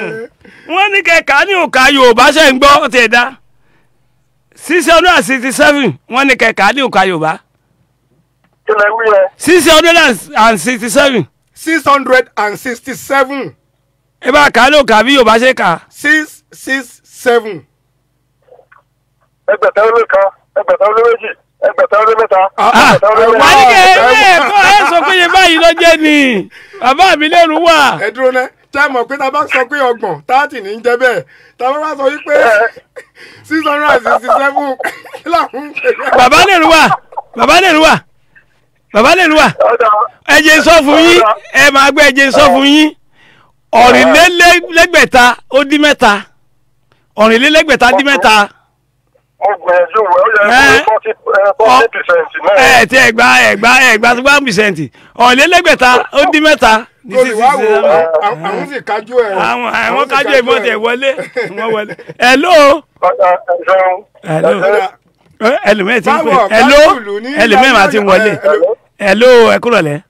wọ́n ní kẹ̀kẹ́ ní òkà yorùbá ṣe ń gbọ́ ti ẹ̀dá six hundred and sixty seven wọ́n ní kẹ̀kẹ́ ní òkà yorùbá kí lẹ wí yẹn. six hundred and sixty seven six hundred and sixty seven ẹ bá kà á ní òkà bí yorùbá ṣe kà á. six six seven. ẹgbẹ̀ta ó lé kan ẹgbẹ̀ta ó lé méjì ẹgbẹ̀ta ó lé mẹ́ta Ah, ẹgbẹ̀ta ó lé ah, wà mẹ́ta. á ní kẹ́ ẹ kọ́ ẹ sọ pé iye báyìí ló jẹ́ ni bàbá mi lẹ́rù wà. ẹ dúró ná tẹ́ mọ̀ pé tá a bá sọ pé ọgbọ̀n táàtì ní í jẹ́ bẹ́ẹ̀ tá a bá wá sọ wípé six hundred and sixty seven kí làwọn ń pè é. bàbá lẹ́rù wà bàbá lẹ́rù wà bàbá lẹ́rù wà ọ̀dà ẹ jẹ́ sọ fún yín ẹ máa gbé ẹ jẹ́ sọ fún yín ọ̀rìnlélẹ́gbẹ̀ta ó dín mẹ́ta ọ̀rìnlélẹ́gbẹ̀ta dín mẹ́ta mo gbìyànjú wẹ̀ ó yẹ Eh. kó forty forty percent náà. ẹ tí ẹ gba ẹ gba ẹ gba tó bá ń bìsẹ̀ǹtì ọ̀rìnlélẹ́gbẹ̀ta ó dín mẹ́ta ní lórí wá wò ó sísè àwọn àwọn sì kájú ẹ̀. àwọn àwọn sì kájọ ìbọn tẹ ẹ̀. wọlé wọ́n wọlé hello ọ̀dà ẹ̀sán. hello Ọ̀dà, ẹlòmíì ti ń pè báwo, hello báwo ní ẹlòmíì máa ti ń wọlé ẹ, hello. hello ẹ kúrọ̀ lẹ́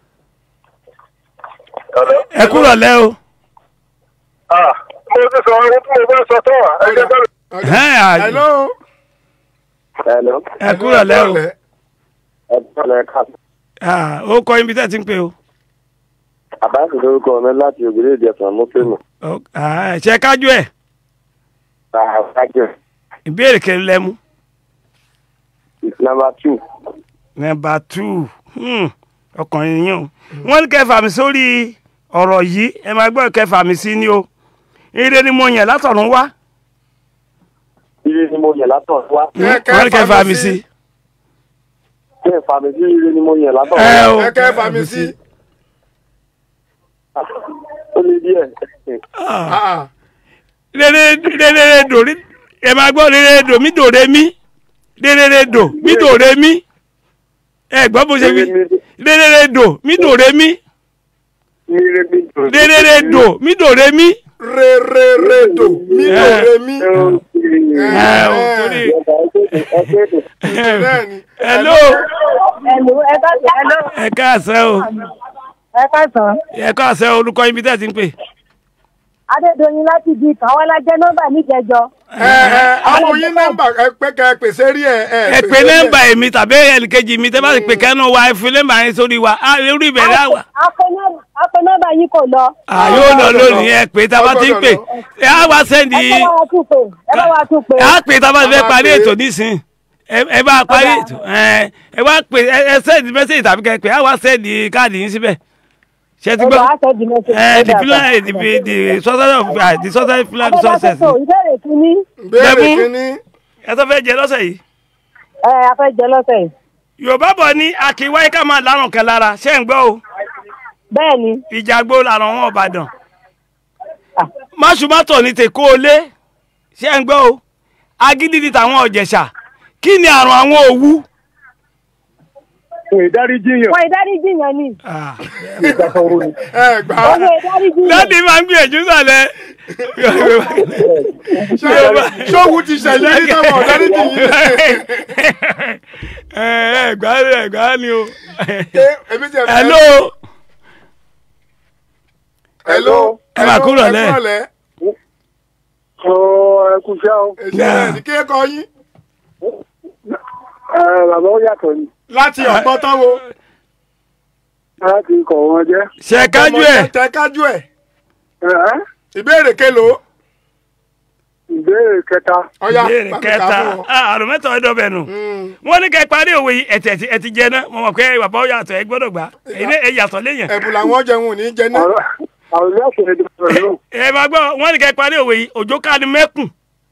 ẹ kúrọ̀ lẹ́ o. Ah, mo ti sọ ohun tí mo fẹ́ sọ tán wà. ẹ jẹ́ bẹ́ẹ̀. Ọ̀dà. Ẹ́, à- hello. Hello. ẹ kúrọ̀ lẹ́ o Ẹ kọ́lẹ̀ ká. Ah, ó kọ́ ibi tẹ́ ti ń pè o. Àbáṣe lórúkọ mi láti ògbéré ìjẹsàn mú fíìmù. Ó- ah, ṣe kájú ẹ̀ Àwájẹ. ìbéèrè kẹrin lẹ́mú. It's number two. nọmba two hmm, ọkùnrin yín o. wọ́n ní kẹfà mi sórí ọ̀rọ̀ yìí ẹ máa gbọ́ kẹfà mi sí ni o. ire ni mo yàn látọ̀run wá. Ire ni mo yẹ̀ látọ̀ wá. Ẹ wọ́n ní kẹfà mi sí. Ṣé ìfàmì sí ire ni mo yẹ̀ látọ̀ ẹ wá? o ẹ kẹ́ fà mí sí. Ó lé díẹ̀. Ah, Ah, ah. rere rere dò rí ẹ máa gbọ́ rere dò mí dò re mí rere dò mí dò re mí ẹ gbọ́ bó ṣe wí rere dò mí dò re mí Ire mi dùn. rere dò mí dò re mí. re re re do mi do Eh. re mi. ẹ o torí bẹ́ẹ̀ni. hello Hello, ẹ ká hello, ẹ káàsán o ẹ káàsán. ẹ káàsán orúkọ yín bí tẹ́ ti ń pè. Adédoyin láti di kan wọ́n lájẹ́ nọ́mbà níjẹjọ. ẹ ẹ àwọn yín nọ́mbà ẹ pé kẹ ẹ pèsè rí ẹ ẹ. ẹ pè nọ́mbà èmi tàbí ẹnìkejì mi tẹ́ bá ti pè kẹ́nu wa ẹ fi nọ́mbà yín sórí wa á orí ìbẹ̀rẹ̀ àwà. Apẹ nọ́mbà yín kò lọ. à yóò lọ lónìí ẹ pè tá a bá ti ń pè ẹ á wá sẹ́ndì Ẹ bá wa tún pè. Ẹ bá wa tún pè. ẹ á pè tá a bá ti fẹ́ A máa parí pè. ètò nísìn ẹ ẹ bá parí ètò ẹ ẹ wá pè ẹ ẹ sẹ́ndì mẹ́sẹ̀jì tàbí kẹ́ pè á wá sẹ́ndì káàdì yín síbẹ̀ ṣe ti Ẹ gbọ́ bá a sẹ́ẹ̀dì mẹ́sẹ̀jì. ẹ the flag the the society of uh, the society flag success Adébáfẹ́tò ìbéèrè kínní. béèrè Lẹ́mú. kínní. ẹ tó fẹ́ jẹ lọ́sẹ̀ yìí. Ẹ afẹ́jẹ lọ́sẹ̀ yìí. yorùbá bọ̀ ní akíwáyé ká máa lárùn kan lára ṣé ń gbọ́ o Bẹ́ẹ̀ni, ìjàgbó làrùn wọn ọ̀bàdàn máṣùmátọ̀ ní tèkó olé ṣé ń gbọ́ o agídí ni tàwọn ọ̀jẹ̀ṣà kí ni àrùn àwọn òwú. Fún ìdáríjì yàn. wọ́n ìdáríjì yẹn ni. ẹ gbà á. Owó ìdáríjì yẹn. dáàdi máa ń gbìyànjú sàlẹ̀. Ṣé- ṣóhun ti ṣẹlẹ̀ ní táwọn ọ̀dọ́rí ti yín. ẹ ẹ gbà ẹ gbà ni o. Ṣé èmi ti ẹ̀ fẹ́- hello hello. Ẹ máa kúrò hello, lẹ́. ẹ kúrò lẹ́. Ọ̀ ẹ kú iṣẹ́ o. Èṣe rẹ̀ ní kí ẹ kọ yín. Ẹ bàbá ó yàtọ̀ ni. láti ọ̀pọ̀ tán wo. Láti kọ̀ wọn jẹ́. ṣe kájú ẹ tẹ kájú ẹ̀. Ẹ́ ìbéèrè kélòó. ìbéèrè kẹta. ọ̀ya ìbéèrè bá mi kà á kẹta fún wọn. Ah, àrùn mẹ́ta ọ̀dọ́ bẹ̀ nù. Mm. wọ́n ní kẹ́ parí òwe yìí ẹ̀tẹ̀ ẹ̀tì- ẹ̀tì jẹ náà mo mọ̀ pé bàbá ó yàtọ̀ ẹ gbọ́dọ̀ gbà ẹ̀yin náà ẹ yàtọ̀ léyìn. ẹ̀bùn làwọn jẹun ò ní jẹ náà. Ọ̀rọ̀ àwọn ilé ọ̀sẹ̀ ìdúró rẹ̀ ló. ẹ máa gbọ́ wọ́n ní kẹ́ parí òwe yìí òjò ká ni mẹ́kùn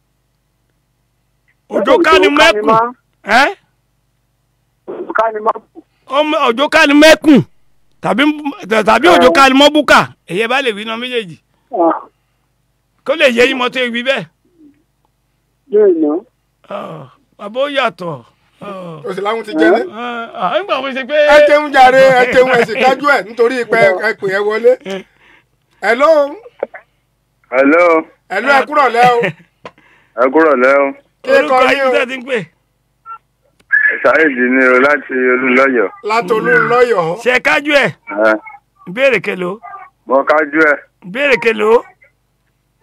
òjò ká ni mẹ́kùn ẹ́ Ká ni máa kù. ọmọ òjò ká ni mẹ́kùn tàbí tàbí òjò ká ni mọ́búkà èyí bá lè wí náà méjèèjì kó lè yẹ yín mọ́tò ìwí bẹ́ẹ̀ Yóò ná. Ah, bàbá ó yàtọ̀ Ah, o sì láwọn ti jẹ ní. ah, ah, nígbà wo ṣe pé. ẹ jẹun jàre ẹ jẹun ẹ sì kájú ẹ nítorí pé ẹ pè ẹ wọlé. hello Hello. hello ẹ kúrọ̀ lẹ́ o. Ẹ kúrọ̀ lẹ́ o. kí ẹ kọ orúkọ yín yín o. tẹ́ ti ń pè. Ṣáìdì ni o láti Olúlọ́yọ̀. látolú lọ́yọ̀ọ́. ṣe kájú ẹ̀ Ẹ, ìbéèrè kelo Mo kájú ẹ̀. ìbéèrè kelo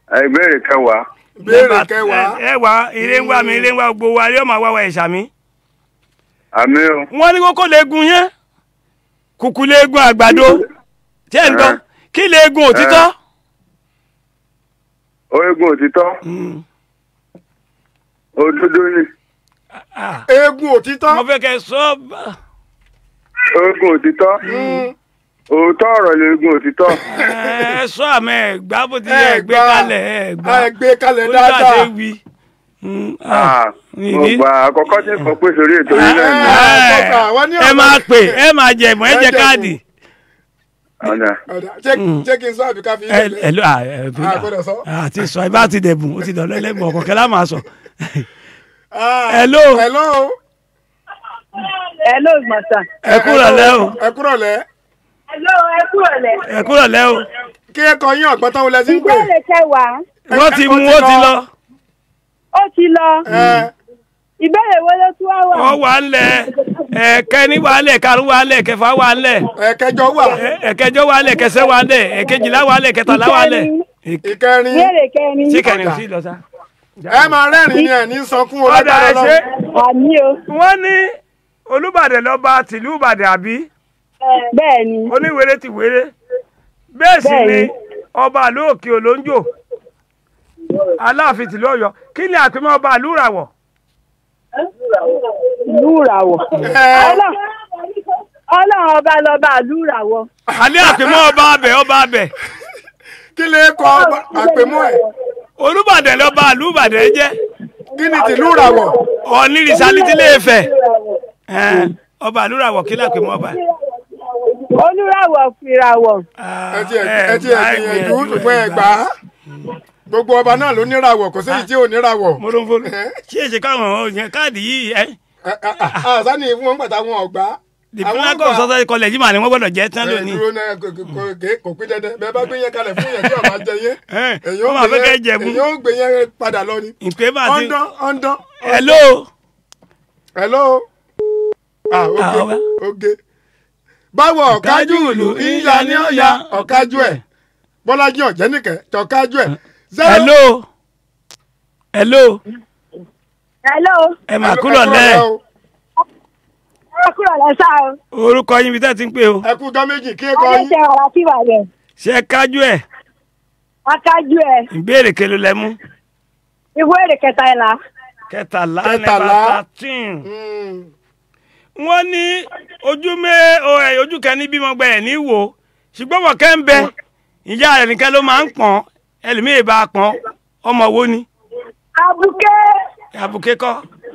ìbéèrè kẹwàá béèrè kẹwàá ẹ wá ilé ń wá mi ilé ń wá gbogbo wa yóò máa wá wa ẹ̀ṣà mi. àmì o wọ́n ní kókó léegun yẹn kùkù léegun àgbàdo ṣé ẹ̀ ń gbọ́ kí léegun òtítọ́. orígun òtítọ́ Mm. òdodo ni Ah, eégún òtítọ́ mo fẹ́ kẹ́ sọ bá- orígun òtítọ́ òótọ́ ọ̀rọ̀ ni orígun òtítọ́ ẹ sọ àmọ́ ẹ gbá bó ti ẹ yẹ gbé gbà kalẹ̀ ẹ gbá ẹ gbé kalẹ̀ ó ní bá dáadáa ṣe wí. Mm, ah, Ah, mo ìdí. gbà àkọ́kọ́ tí mo pè sórí ètò yìí náà ni Ah, kọ́kà, wọ́n ní ẹ ọ̀rọ̀- máa pè ẹ máa jẹ ìmọ̀ ẹ Ẹ jẹ jẹ káàdì. ọ̀nà Ọ̀dà, ṣé- ṣé kí n sọ àbí ká fi ẹ ilẹ̀ ẹ ló à ẹ bí Ah, gbọ́dọ̀ sọ. àti sọ ẹ bá ti dẹ̀bùn ó ti dọ̀ lẹ́lẹ́gbọ̀n ọ̀kọ̀kẹ́ lá máa sọ. Ah, Hello. hello Hello, Mọ̀sán. ẹ kúrò lẹ́ o ẹ kúrò lẹ́ Hello, ẹ kúrò lẹ̀. ẹ kúrò lẹ́ o kí ẹ kọ yín ọ̀gbọ́n tán wọlé sí ń pè Ìbéèrè kẹwàá, wọ́n ti mú ó ti lọ ó ti lọ. ẹ Ìbéèrè wo ló tún wá wà? wọ́n wà ń lẹ̀ ẹ̀kẹ́ ní wà ń lẹ̀ karùn wà ń lẹ̀ kẹfà wà ń lẹ̀ ẹ kẹjọ wà ẹ- ẹ̀kẹjọ wà ń lẹ̀ kẹsẹ̀ wà ń lẹ̀ ẹ̀kejìlá wà ń lẹ̀ kẹtàlá wà ń lẹ̀ ìkẹrin Ìbéèrè kẹrin. sí kẹrin ò sí lọ sá. ẹ máa rẹ́rìn ni ẹ̀ ní sọkún ọ̀dà ọlọ́dà ẹ ṣe Àmì o. wọ́n ní olùbàdàn lọ́ba tìlú ìbàdàn àbí Bẹ́ẹ̀ ni. oníwèrè ti wèrè bẹ́ẹ̀ sì ni Bẹ́ẹ̀ni. ọba àlú òkè olóńjò aláàfin tìlú ọ̀yọ́ kí ni àpèmọ́ ọba àlú ràwọ̀ Lúràwọ̀. ẹ Ọlọ́run Ọlọ́run ọba lọ́ba lúràwọ̀. alẹ́ àpèmọ́ ọba abẹ ọba abẹ kí lè kọ àpèmọ́ ẹ̀ olùbàdàn lọ́ba àlú ìbàdàn jẹ́ kí ni tìlú ràwọ̀ ọ̀nìrìsálí tí lè fẹ̀ ọba àlú ràwọ̀ kí ni àpèmọ́ ọba. Olúràwọ̀ fìràwọ̀. ẹ ti ẹ ti ẹ gbìyànjú ṣùgbọ́n ẹ gbà á gbogbo ọba náà ló níràwọ̀ kò séyìí tí ò níràwọ̀ mọ́tòfóònù ṣé èsì káwọn ọ̀yàn káàdì yìí ẹ́ Ẹ, ẹ, ẹ, àṣàní fún wọn gbàtà wọn ọgbà dìpínlẹ́kọ̀ sọ́sọ́ kọlẹ̀ yìí mà ni wọ́n gbọ́dọ̀ jẹ́ tán ẹ lónìí. dúró náà kò- kò- kò- kò- kò pín dandan bẹ́ẹ̀ bá gbé yẹn kalẹ̀ fún yẹn tí ọba jẹ yẹn Ẹ, èyí wọ́n ó máa gbé fẹ́ kẹ́ yẹn jẹ̀bú. èyí ó gbé yẹn padà lọ ni ìpè bá ti. ọ̀ndán ọ̀ndán hello hello ah Ah, oge ọba. oge báwo ọ̀kájú ìlú ìyá ni ó ya ọ̀kájú ẹ̀ bọ́lájí ọ̀jẹ́nìkẹ́ tọ̀kájú ẹ̀ zero hello hello Hello. ẹ mà kúrò lẹ́ Ẹ kúrò lẹ̀ sá o. orúkọ yín bí tẹ́ ti ń pè o ẹ kú dán méjì kí ẹ kọ yín Adéṣe ọ̀rá sí ìbàdàn. ṣe kájú ẹ̀ Akájú ẹ̀. ìbéèrè kelo lẹ mú Ìbéèrè kẹta ìlà. kẹtàlá Kẹtàlá. nẹfà thirteen Mm. wọ́n ní ojú mẹ́ o ẹ̀ ojú kan ní bímọ gbẹ ẹ̀ ní wò ṣùgbọ́n wọ́n kẹ́ ń bẹ ìyá rẹ̀ nìkan ló máa ń pọ̀n ẹlòmíì bá a pọ̀n ọmọ wo ni Abuké. àbùké kọ́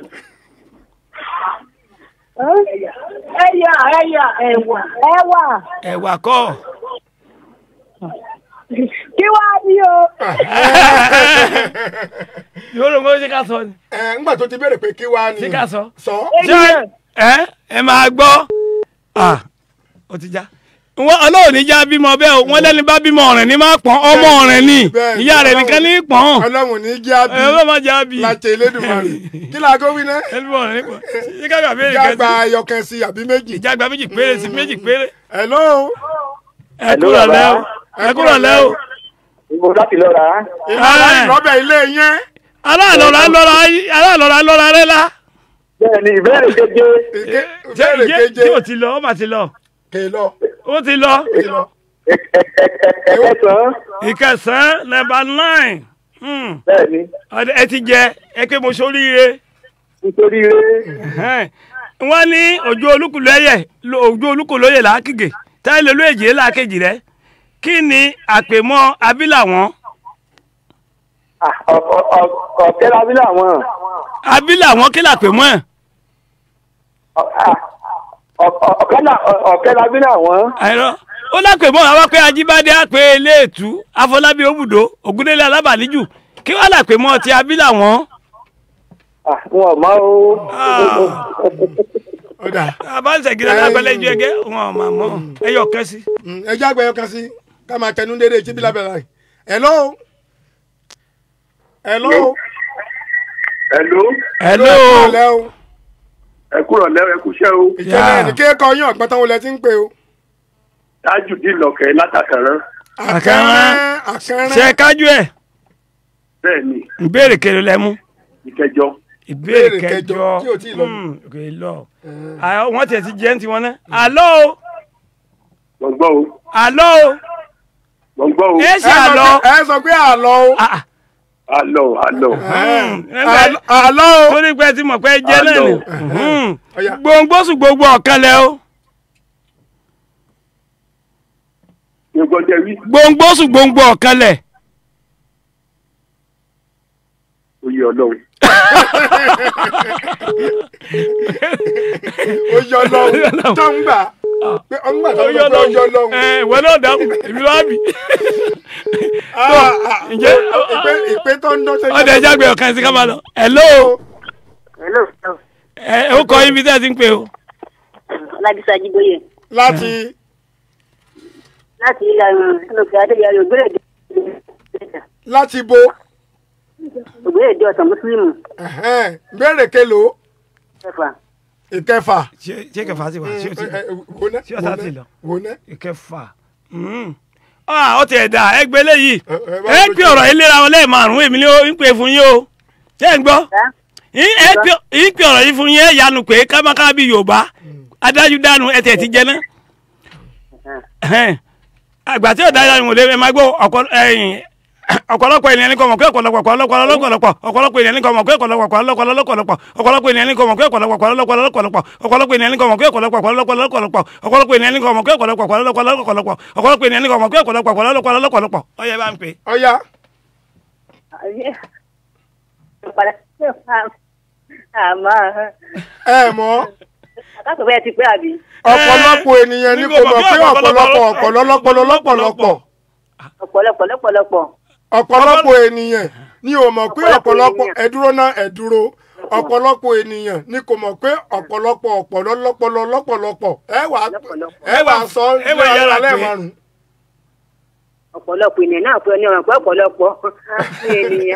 Ẹyà ẹyà ẹ̀wà. Ẹ̀wà. ẹ̀wà kọ́ Kí wá ní o? yóò ló ń gbọ́ ṣe ká sọ ni ẹ ńgbà tó ti béèrè pé kí wàá ni ṣe ká sọ. sọ ṣé ẹ ẹ máa gbọ́ ah ó ti já wọn ọlọ́run ní já bímọ bẹ́ẹ̀ o wọ́n lẹ́ni bá bímọ ọ̀rìn ní máa pọ́n ọmọ ọ̀rìn ni Bẹ́ẹ̀ ni, ìyá rẹ̀ nìkan ní pọ́n ọlọ́run ní jẹ́ àbí ẹ bá máa já bí láti elédùnmarè kí la kó wí náà ẹni bọ̀ ọ̀rìn ní pọ́n ṣé ká gbà béèrè jágba kẹsì ayọkẹ sí àbí méjì ìjàgbá méjì péré sí méjì péré hello ẹ kúrò lẹ́ o ẹ kúrò lẹ́ o Ibo láti lọ rà á. ìlànà Ẹ. ìlọ́bẹ̀ ilé yẹn aláàlọ́ra lọ́ra aláàlọ́ra lọ́ra rẹ la Bẹ́ẹ̀ni ìbéèrè keje. Ike- ṣé ìbéèrè ìjẹ́ keje tí ò ti lọ ó mà ti lọ kè lọ ó ti lọ kè lọ. Ẹ̀kẹsàn-án. ìkẹsàn-án nọ́mbà nine Hmm. Bẹ́ẹ̀ni Ọdẹ- ẹ ti jẹ ẹ pé mo ṣoríire. nítorí rẹ̀. Ẹhẹ́n. wọ́n ní ojú olúkúlẹ́yẹ ojú olúkúlóyè làákìgè táyé lólu èjì làákejì rẹ kí ni àpèmọ́ abílà wọn Ah, ọ̀- ọ̀- ọ̀- Ọ̀kẹ́ labí làwọn. abílà wọn kí làpèmọ́ ẹ̀ Ọ̀- ah, ọ̀- ọ̀- ọ̀kẹ́ là- ọ̀- Ọ̀kẹ́ labí làwọn. àìrọ ó lápèmọ́ àwọn pé ajíbádé àpè eléètú afọlábí òbùdó ògúndélé alábàlíjù kí wọ́n làpèmọ́ ti abílà wọn. Ah, Wọn ò mọ̀ o. ọ̀dà àbáṣegídé lágbẹ́lẹ́jọ́ ẹgẹ́ wọn ò mà mọ́ ẹyọ kẹ́sì. Mm, ẹ jágbe ẹyọkan sí ká máa tẹnu dédé tí bí lábẹ́ láì hello hello Hello, hello ọ̀lẹ́ o ẹ kúrọ̀ lẹ́wọ̀ ẹ kúṣẹ́ o. ìjọba Yeah. ẹni kéèkọ́ yín ọ̀gbọ́n tán wọlé tí ń pè o. Tájùdí lọ̀kẹ́ látàkàrán. Àkàrà. àkàrà ṣe kájú ẹ̀ bẹ́ẹ̀ ni ìbéèrè kẹlò lẹ́mú ìkẹjọ ìbéèrè Ìbéèrè kẹjọ, kẹjọ tí ò tíì lọ. Hmm, kò ì lọ Ah, wọ́n tiẹ̀ ti jẹ́ ń tiwọn náà àlọ́ o gbọ̀ngbọ́ o àlọ́ o gbọ̀ngbọ́ o ẹ ẹ ṣe sọ àlọ́ pé- ẹ sọ pé àlọ́ o Ah, ah, àlọ́ àlọ́ hmm, Àlọ́- àlọ́ o torí pé ẹ ti mọ̀ pé ẹ jẹ́ náà ni Àlọ́. Hmm, Ọya. gbòǹgbòsù gbogbo ọ̀kan lẹ o gbogbo jẹ wí gbòǹgbòsù gbogbo ọ̀kan lẹ oyè ọlọ́run ó yọ lọ́hùn tó ń gbà pé ó ń gbà tó ń gbà pé ó yọ lọ́hùn. ẹ ìwọ náà dáhùn èmi wá bì Ah, ah, ǹjẹ́ ìpè ìpè tó ń dán sẹ́yìn. ọdẹ ẹja gbé ọ̀kan sí ká máa lọ hello hello ẹ ó kọ ibi tẹ́ ẹ ti ń pè o ọlábísí ajíbóyè láti láti ilẹ̀ ọ̀nà adéyàrá ògbérèdè láti bo ògbérèdè ọ̀sán mùsùlùmù ẹ̀hẹ́n, béèrè kelo kẹfà ìkẹfà. ṣé ṣé kẹfà ti wà ṣé o ti Ẹ, ẹ, wo ná, Ṣé ọ̀tá wo ná, ti lọ? wo ná. ìkẹfà ọ ti ẹ̀ dà ẹ gbé léyìí Ẹ, ẹ, bá ẹ lójú. pè ọ̀rọ̀ yìí léra wọn lẹ́ẹ̀márùn-ún èmi ni ó ń pè fún yín o ṣé ń gbọ́ ẹ́ Yín- ẹ pè yín pè ọ̀rọ̀ yìí fún yín ẹ yanu pé kámáká bí yorùbá adájú dánu ẹ tẹ̀ ti jẹ ná Ẹhẹ́n. àgbà tí ọ̀dà yanu wò lé ẹ máa gbọ́ ọ̀pọ̀- ẹ̀yìn, ọ̀pọ̀lọpọ̀ ènìyàn ní kò mọ̀ pé ọ̀pọ̀lọpọ̀ ọ̀pọ̀lọpọ̀ ọ̀pọ̀lọpọ̀ ọ̀pọ̀lọpọ̀ ènìyàn ní kò mọ̀ pé ọ̀pọ̀lọpọ̀ ọ̀pọ̀lọpọ̀ ọ̀pọ̀lọpọ̀ ọ̀pọ̀lọpọ̀ ènìyàn ní kò mọ̀ pé ọ̀pọ̀lọpọ̀ ọ̀pọ̀lọpọ̀ ọ̀pọ̀lọpọ̀ ènìyàn ní kò mọ̀ pé ọ̀pọ̀lọpọ̀ ọ̀pọ̀lọpọ̀ ọ̀pọ̀lọpọ̀ ènìyàn ní kò mọ̀ pé ọ̀pọ̀lọpọ̀ ọ̀pọ̀lọpọ̀ ọ̀pọ̀lọpọ̀ ènìyàn ní kò mọ̀ pé ọ̀pọ̀lọpọ̀ ọ̀pọ̀lọpọ̀ ọyẹ bá ń pè. ọ̀ya àmọ́ ẹ mọ̀ àkàtọ̀ bẹ́ẹ̀ ti pé àbí. ọ̀pọ̀lọpọ̀ ènìyàn ní kò mọ̀ pé ọ̀pọ̀lọpọ̀ ọ̀pọ̀lọpọ̀ lọ́pọ̀lọpọ̀ ọ̀pọ̀lọpọ̀ lọ́pọ̀lọpọ̀ ọ̀pọ̀lọpọ̀ ènìyàn ní ò mọ̀ pé ọ̀pọ̀lọpọ̀ ẹ̀dúró náà ẹ̀dúró ọ̀pọ̀lọpọ̀ ènìyàn ní kò mọ̀ pé ọ̀pọ̀lọpọ̀ ọ̀pọ̀lọpọ̀ lọ́pọ̀lọpọ̀ ẹ wà ẹ wà sọ ẹ wà yára pé. lẹ́ẹ̀márùn. ọ̀pọ̀lọpọ̀ ènìyàn náà pé ní ọ̀rọ̀ pé ọ̀pọ̀lọpọ̀ ènìyàn.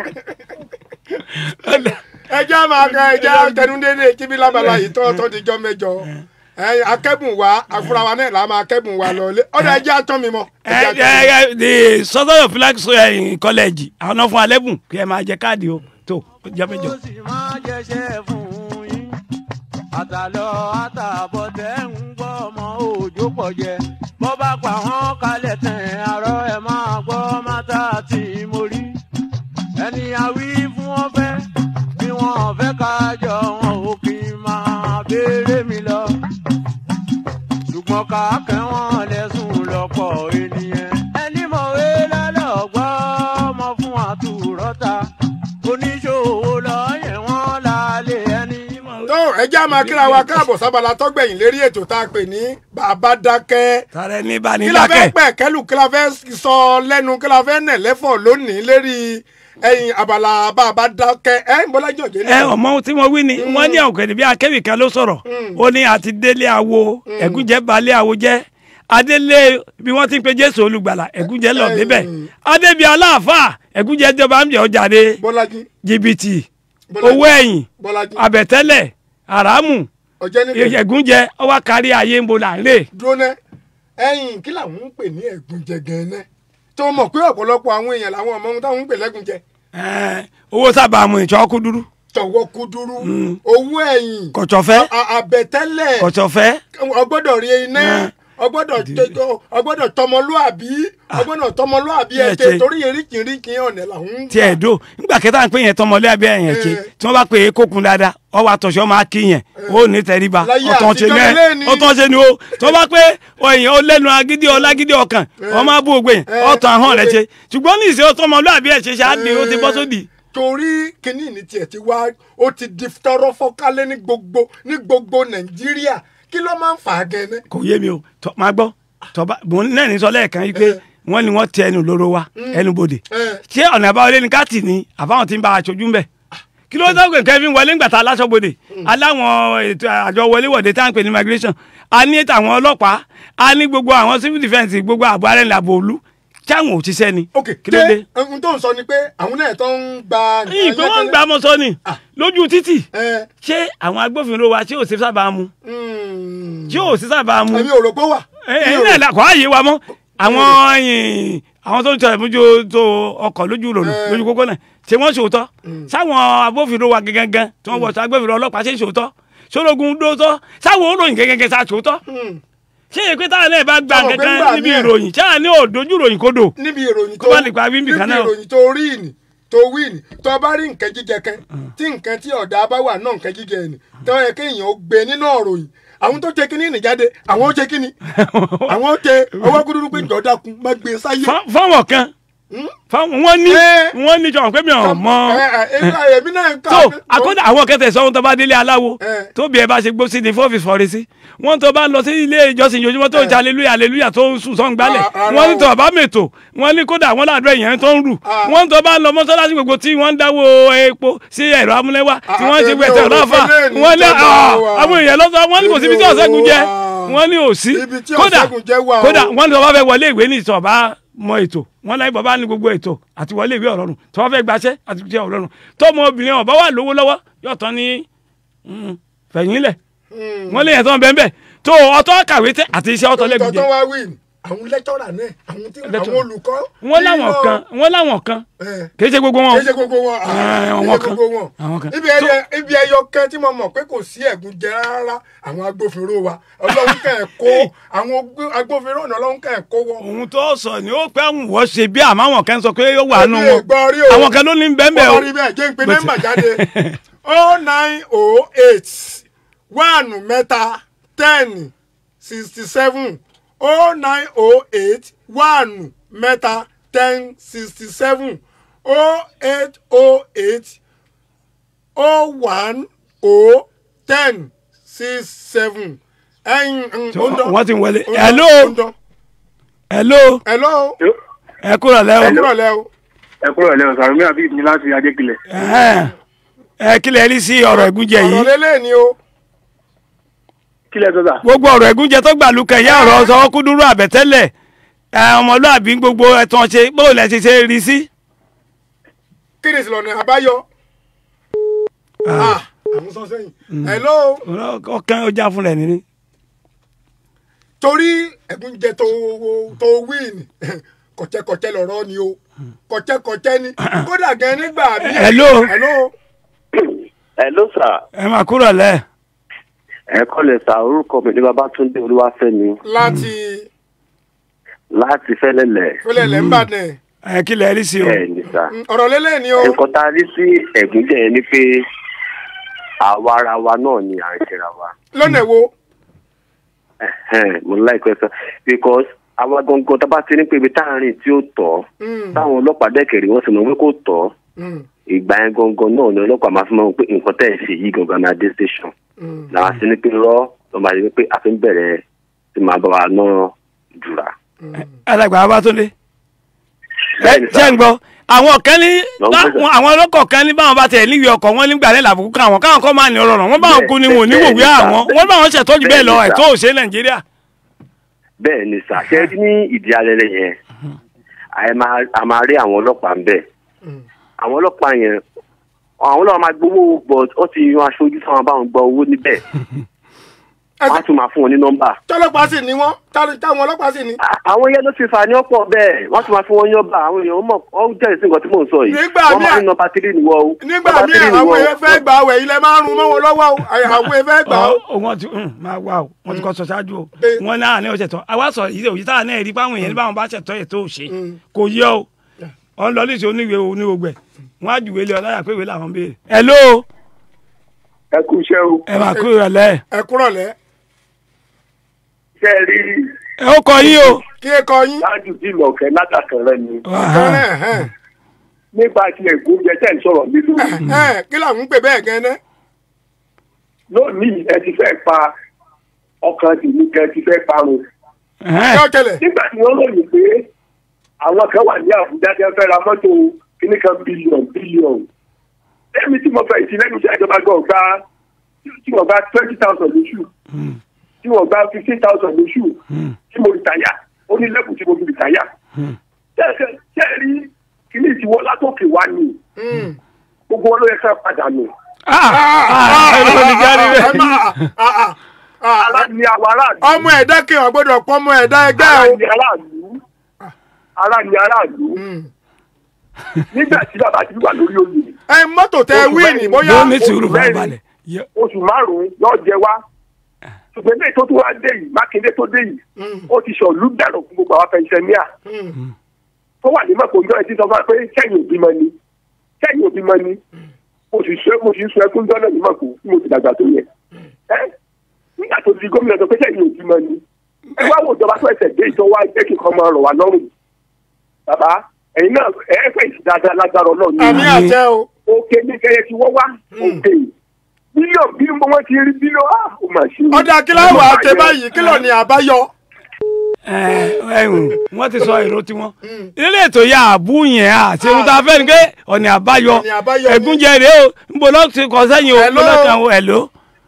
ẹjẹ́ máa ka ẹjẹ́ tẹnudẹ́dẹ́ kíbi lábala yìí tó tó di jọ mẹ́jọ ẹ akẹ́bùn wa àfúrà wa náà là máa kẹ́bùn wa lọ ọ̀dọ̀ ẹjẹ́ atọ́ mi mọ́. ẹjẹ́ atọ́ mi mọ́. ẹ ẹ the southern of flag college àwọn náà fún alẹ́bùn kí ẹ máa jẹ káàdì o tó jẹ́mẹ́jọ. ó sì máa jẹ́ṣẹ́ fún yín àtàlọ́ àtàbọ̀ tẹ́ ń gbọ́ ọmọ òjò pọ̀ jẹ bọ́ bá pa wọ́n kalẹ̀ tẹ̀ àárọ̀ ẹ̀ máa gbọ́ mátà tí mo rí ẹni àwí fún wọn fẹ́ bí wọn fẹ́ ká jọ wọn ò kì í máa béèrè mi lọ ṣùgbọ́n ká kẹ́ wọn lẹ́sùn lọ́pọ̀ ènìyàn ẹni mọ̀wé lọ́lọ́gbọ́ ọmọ fún àtúrọ́ta oníṣòwò lọ́yẹ̀ wọn lálẹ́ ẹni mọ̀wé. tó ẹjẹ́ máa kíra wa káàbọ̀ sábàlá tọ́gbẹ̀yìn lérí ètò tá a pè ní bàbá dákẹ́. sáré ní bá ní kí la fẹ́ dákẹ́. pẹ̀ kẹ́lù kí la fẹ́ sọ lẹ́nu kí la fẹ́ nẹ̀ lẹ́fọ̀ lónìí lérí ẹyin abala bàbá dákẹ́ ẹ ń bọ́lá jọ̀jẹ́ ẹ ọmọ ohun tí mo wí ni wọn ní ọ̀gẹ̀dẹ̀ bí akẹ́wì kan ló sọ̀rọ̀ ó ní àti délé awo ẹ̀gúnjẹ́ balẹ̀ awo jẹ́ adélé bí wọ́n ti ń pe jésù olùgbàlà ẹ̀gúnjẹ́ lọ débẹ̀ adébí aláàfáà ẹ̀gúnjẹ́ jọba ń jẹ́ ọjà de bọ́lájí jìbìtì Bọ́lájí. owó ẹ̀yìn bọ́lájí àbẹ̀tẹ́lẹ̀ àràmù ọ̀jẹ́ níbi ẹ̀gúnjẹ́ ọwọ́ kárí ayé ń bo là ń rè dúró ná ẹyin kí làwọn ń pè ní ẹ̀gúnjẹ gan-an tó mọ̀ pé ọ̀pọ̀lọpọ̀ àwọn èèyàn làwọn ọmọ ohun táwọn ń pè lẹ́gúnjẹ Ẹ̀, owó sábà mu ìṣọ́kú dúdú tọwọ́ kúdúrú owó ẹ̀yìn kọ̀tsọ̀fẹ́ a- àbẹ̀tẹ́lẹ̀ kọ̀tsọ̀fẹ́ ọgbọ́dọ̀ rí iná ọgbọ́dọ̀ tó- ọgbọ́dọ̀ tọmọlúàbí ọgbọ́dọ̀ tọmọlúàbí Ẹ ẹ̀tẹ̀ ṣe. torí eríkìíríkì ọ̀nà làwọn ń tí ẹ dò nígbà kẹta ń pè yẹn tọmọlé abẹ yẹn ṣe Eh. tí wọn bá pè é kókun dáadáa ọwọ àtọ̀ṣọ́ máa kí yẹn ó ní tẹríba Láyé ọtàn ṣe àtijọ́ ilé ni. ní ọtàn ṣe ni o tí wọn bá pé ọyìn ó lẹ́nu agídí ọlágídí ọkàn ọmọ abú ògbé yẹn Eh. ọtàn ahọ́n rẹ ṣe ṣùgbọ́n ní ìṣe tọmọlé àbí ẹ̀ ṣe ṣe á di ó ti bọ́ sódì. torí kínní ní tiẹ̀ ti wá ó ti di tọrọ fọ́kálẹ̀ ní gbogbo ní gbogbo nàìjíríà kí ló máa ń fà á gẹ́nẹ́. kò yé mi o tọ máa gbọ́ tọba mò ń lẹ́rìí sọ lẹ́ẹ̀kan yìí pé wọ́n ní wọ́n tẹ ẹnu lóró wa ẹnu bodè Eh. ṣé ọ̀nà àbáwọlé ni káàtì ni àbáwọn ti ń bá aṣojú ń bẹ̀ kí ló dọ́gbìn kẹ́fín wọlé ńgbà tá a láṣọ bodè aláwọn ètò àjọ wọléwọ̀de tá à ń pè ní migration a ní tàwọn ọlọ́pàá a ní gbogbo àwọn civil defence gbogbo àbọ̀ arẹ́lẹ̀ àbò òlu táwọn ò ṣiṣẹ́ ni ok kí ló dé. ṣé ohun tó ń sọ ni pé àwọn náà tó ń gba. yìí pé wọ́n ń gbà mọ́ sọ ni lójú títì ẹ ṣé àwọn agbófinró wa tí ò sí sábà mu mm, tí ò sí sábà mu èmi ò rò pé ó wà. Mi ò ẹ̀yin rò- náà kọ́ àyè wa mọ́ àwọn ẹ̀yìn àwọn tó ń tẹ mójú tó ọkọ̀ lójú ròdù Eh. lójú kókó náà ṣé wọ́n ṣòótọ́ sáwọn agbófinró wa gẹ́gẹ́ tí wọ́n wọ̀ sí agbófinró ọlọ́pàá ṣe ṣòótọ́ sólógun dóótọ́ sáwọn olóyìn gẹ́gẹ́ sá ṣòótọ́ ṣé èpè táwọn náà bá gba Táwọn pé kankan ńgbà níbi míì- ìròyìn ṣáà ní òdojú ìròyìn kodò níbi ìròyìn Kó má lè pa wíńbì kan náà. níbi ìròyìn tó rí ìní tó wí ìní tó bá rí nǹkan jíjẹ kan tí nǹkan tí ọ̀dà bá wà náà nǹkan jíjẹ ìní tó yẹ kéèyàn ó gbé nínú ọ̀ròyìn àwọn tó ṣe kíní ìní jáde àwọn ó ṣe kíní àwọn ó ṣe ọwọ́ kúndùrú pé jọ̀ọ́ dákun má gbé e sáyé. Fá- fáwọn kan fáwọn wọn ní Eh. wọn ní jọ̀wọ́n pé mi ò mọ Ẹ, ẹ, ẹ, èmi náà ń kà tó àkọ́dà àwọn kẹtẹ sọ́hun tó bá délé aláwo Eh. tó bí ẹ bá ṣe gbó sí ni fọ́ọ̀fì fọ́ọ̀rẹ́ sí wọ́n tó bá lọ sí ilé ìjọsìn yojúmọ́ tó ń ṣe aleluya aleluya tó ń sùn sọ́n gbálẹ̀ Ah, ah, wọ́n ní ah. tó bá mètò wọ́n ní kódà wọ́n ládùúgbò èèyàn tó ń rù Ah. wọ́n tó bá lọ mọ́sálásí gbogbo tí wọ́n ń dáwó epo sí ẹ̀rọ amúlẹ́wà tí Ah, wọ́n ṣe èmi gbẹ̀sẹ̀ ò rò lọ́fà pé lẹ́ẹ̀ni wọ́n ní ìjọba ah, wa. àwọn èèyàn lọ́sọ̀ wọ́n ní kò síbi tí Èmi ò ọ̀sẹ́gun jẹ́ wà. wọ́n ní òsí Ibi tí kódà ọ̀sẹ́gun jẹ́ wà o. kódà wọ́n ní tó bá fẹ́ wọlé ìwé ní ìtọ̀bá mọ ètò wọ́n láì bàbá ní gbogbo ètò àti wọlé ìwé ọ̀rọ̀rùn tó bá fẹ́ gbaṣẹ́ àti ti ọ̀rọ̀rùn tó ọmọ obìnrin ọ̀bá wà lówó lọ́wọ́ yóò tán ní mm, fẹ̀yìnlẹ̀ wọ́n lè yẹn tán bẹ́ẹ̀ bẹ́ẹ̀ tó ọtọ́ kàwé tẹ́ àti iṣẹ́ ọtọ́ lẹ́gùn tọ́tọ́ jẹ wá wí ní àwọn lẹ́tọ́rà náà àwọn tí Lecturer. àwọn olùkọ́. wọ́n láwọn nínú- kan wọ́n láwọn kan ẹ, kì í ṣe gbogbo wọn kì í ṣe gbogbo wọn Eh, kì í àwọn ṣe kan. gbogbo wọn Àwọn kan. ibi ẹyọ ibi ẹyọ kan tí mo mọ̀ pé kò sí ẹ̀gún jẹ rárá àwọn agbófinró wa ọlọ́run kàn ẹ̀ kó àwọn ogbó- agbófinró náà ọlọ́run kàn ẹ̀ kó wọn. ohun tó sọ ni ó pẹ́ ń wọ́ ṣe bí àmọ́ àwọn kan sọ pé ó wà nù Èmi ò wọn gbọ́ rí o. àwọn kan ló ní bẹ́ẹ̀ bẹ́ẹ̀ o wọ́n rí bẹ́ẹ̀ jẹ́ ń pe Bó ti- nọ́mbà jáde o nine o eight one mẹ́ta ten sixty seven o nine o eight one mẹ́ta ten sixty seven o eight o eight o one o ten six seven. ẹyin wọ́n ti ń wọlé hello. hello hello hello. ẹ kúrò lẹ́wọ̀ kúrò lẹ́wọ̀. ẹ kúrò lẹ́wọ̀n sàrùmí àbí mi láti adékilẹ̀. Ẹ̀hẹ́n. ẹ kílẹ̀ rí sí ọ̀rọ̀ ẹ̀gúnjẹ ọ̀rọ̀ yìí lélẹ̀ ni o. kílẹ̀ tó sà. gbogbo ọ̀rọ̀ ẹ̀gúnjẹ tó gbà lukẹ̀ yá ọ̀rọ̀ sọ kúdúrú àbẹ̀tẹ́lẹ̀ ẹ, ọmọlúàbí gbogbo ẹ̀tàn ṣe bóò lẹ ti ṣe rí sí. kí ni ìsìlọ̀nà àbáyọ. Ah, àwọn sọ sẹ́yìn. hello. ọkàn ọjà fún rẹ̀ nínú. torí ẹ̀gún jẹ tó tó win kọ̀tẹ́kọ̀tẹ́ lọ̀rọ̀ ni o kọ̀tẹ́kọ̀tẹ́ ni kódà gan nígbà mi. Hello. hello. Hello sir. ẹ máa kúrò lẹ́ ẹ kọ́lẹ̀ sà orúkọ mi ní Babátúndé Olúwafẹ́mi láti láti Fẹ́lẹ́lẹ̀. fẹlẹ̀lẹ̀ ń bàdàn. ẹ kílẹ̀ rí sí o. bẹ́ẹ̀ ni sà. ọ̀rọ̀ lélẹ̀ ni o. nǹkan tá a rí sí ẹ̀gúnjẹ yẹn ni pé àwa ara wa náà ni à ń ṣera wa. lọ́nà wo. Ẹ̀hẹ́n, mo láìpẹ́ sọ because àwa gangan tá a bá ti ní pé ibi tá à ń rìn tí ó tọ́ Mm, táwọn ọlọ́pàá dẹ́kẹ̀rẹ́ wọ́n sì mọ̀ pé kò tọ́ mm, ìgbà yẹn gangan náà ni ọlọ́pàá máa fi mọ̀ pé nǹkan tẹ̀ ń ṣe yìí gangan náà dé station. mm. làwọn sì ní pé rọ́ lọ́ máa yẹ pé a fi ń bẹ̀rẹ̀ sí máa bá wa náà jùlá. alàgbà Babátúndé. ẹ Bẹ́ẹ̀ ni sà. ṣé ń gbọ́ àwọn kan ní Lọ ń bá- gbé sà. wọn- àwọn ọlọ́kọ̀ kan ní báwọn bá tẹ̀ níwèé ọkọ̀ wọn nígbà lẹ́la àbùkù káwọn káwọn kọ́ máa ní ọ̀rọ̀ rọ̀ wọ́n báwọn kú ni wọn ò ní Bẹ́ẹ̀ wòwé ni sà. àwọn wọ́n báwọn ṣètọ́jú bẹ́ẹ̀ lọ Bẹ́ẹ̀ ni sà. ẹ̀tọ́ òṣè Nàìjíríà. bẹ́ẹ̀ ni sà ṣe rí ní ìdí alẹ́lẹ́ yẹn àyè máa a máa rí àwọn ọlọ́pàá ń bẹ̀ àwọn ọlọ́pàá yẹn àwọn ọlọ́pàá máa gbowó but ó ti yan aṣojú fún àwọn báwọn gba owó níbẹ̀ wọ́n á tún máa fún wọn ní nọ́mbà. tọ́lọ́pàá sì ni wọ́n tá- táwọn ọlọ́pàá sì ni. À- àwọn yẹn ló ti fà ní ọ̀pọ̀ bẹ́ẹ̀ wọ́n tún máa fún wọn yọ́bà àwọn èèyàn mọ̀ ọ́ jẹ́rìí sí nǹkan tí mò ń sọ yìí Nígbà wọ́n máa míì- ní nọ́mbà tírì nìwọ o nígbà nọ́mbà míì tírì nìwọ àwọn o. èèyàn fẹ́ gbà wẹ̀ ilẹ̀ máa ń rún mọ́ wọn lọ́wọ́ o àwọn èèyàn fẹ́ gbà o. Ọ- wọ́n ti mm, máa wá o wọ́n ti kọ́ sọ ṣáájú o Bẹ́ẹ̀. wọ́n náà ní ọ̀sẹ̀ tán àwa sọ yìí òyìí táwọn náà rí báwọn èèyàn ní báwọn bá ṣètọ́ ètò òṣè Mm. kò yẹ o wọ́n lọ lẹ́sẹ̀ oníwèé oníwògbẹ̀ wọ́n á jùwèé lé ọ láyà pé ìwé làwọn béèrè. hello ẹ kú iṣẹ́ o. ẹ máa kúrò lẹ́ ẹ kúrọ̀ lẹ́ ṣe é rí ẹ ó kọ yín o. kí ẹ kọ yín. ṣáájú tí ìlọ̀kẹ́ látàkàn rẹ ni. Ẹ̀hẹ́n, ẹ̀hẹ́n. nípa ti ẹ̀gúnjẹ tẹ̀ ń sọ̀rọ̀ nínú. Ẹ̀hẹ́n, kí làwọn ń pè bẹ́ẹ̀ gan ná. lónìí ẹ ti fẹ́ pa ọkàn tèmi kẹ ti fẹ́ parun. kí ọ tẹlẹ. nígbà tí wọ́n lòyìn pé àwọn kan wà ní àbújá tí wọ́n fẹ́ ra mọ́tò kíní kan bílíọ̀n bílíọ̀n. èmi tí mo fẹ́ ìtì lẹ́nu iṣẹ́ ìjọba gan gba tí wọ́n gba twenty thousand lóṣù tí wọ́n gba fifteen thousand lóṣù tí mo rìtáyà ó ní lẹ́kùn tí mo fi rìtáyà. ṣé ẹ rí kíní ìtiwọ́ látòkè wá ni gbogbo wọn ló yẹ ká padà nù. ara ni àwọn aráàlú. ọmọ ẹ̀dá kí wọ́n gbọ́dọ̀ pọ́ ọmọ ẹ̀dá ẹgbẹ́ ara o. ni aráàlú. ara ni aráàlú nígbà tí bàbá ti wà lórí oyè ẹ mọ́tò tẹ Oṣù wíìnì mẹ́rin. bóyá yóò ní sùúrù mẹ́rin. farabalẹ̀ Yọ- oṣù márùn-ún yóò jẹ wá ṣùgbọ́n ilé tó tún wá dé yìí mákindé tó dé yìí ó ti ṣọ̀lú dànù fún gbogbo àwọn pẹ̀nsẹ̀míà tó wà ní mọ̀kò ìjọ ẹtí sọ fún wa pé sẹ́yìn òbí mọ ni sẹ́yìn òbí mọ ni mo sì sọ mo sì sọ ẹkún jọ́nà ní mọ̀kò tí mo ti dàgbà tó yẹ ẹ nígbà tó di gómìnà sọ pé sẹ́yìn òbí mọ ni ẹ wá wo ìjọba tó ẹsẹ̀ dé ìjọba jẹ́ kí nǹkan máa rọ̀ wá lọ́rùn bàbá ẹ̀yin náà ẹ fẹ́ ìsìn dáadáa lágbára ọlọ́run àmì àjẹ o òkè ní kẹyẹ tí wọ́n wá òkè bílíọ̀nù bí wọ́n ti rí bílíọ̀nù á ó mà ṣe. ọ̀dà kíláwà àti báyìí kílọ̀ ní àbáyọ. ẹhùn wọn ti sọ èrò tiwọn ilé ètò ya àbú yẹn à ṣe ohun tá a fẹ́ ni pé ọ̀nà àbáyọ Ọ̀nà àbáyọ ni. ẹ̀gúnjẹ rèé o nbọ lọ ti kọ sẹ́yìn o Hello. nbọ lọ kàn o ẹ̀ló.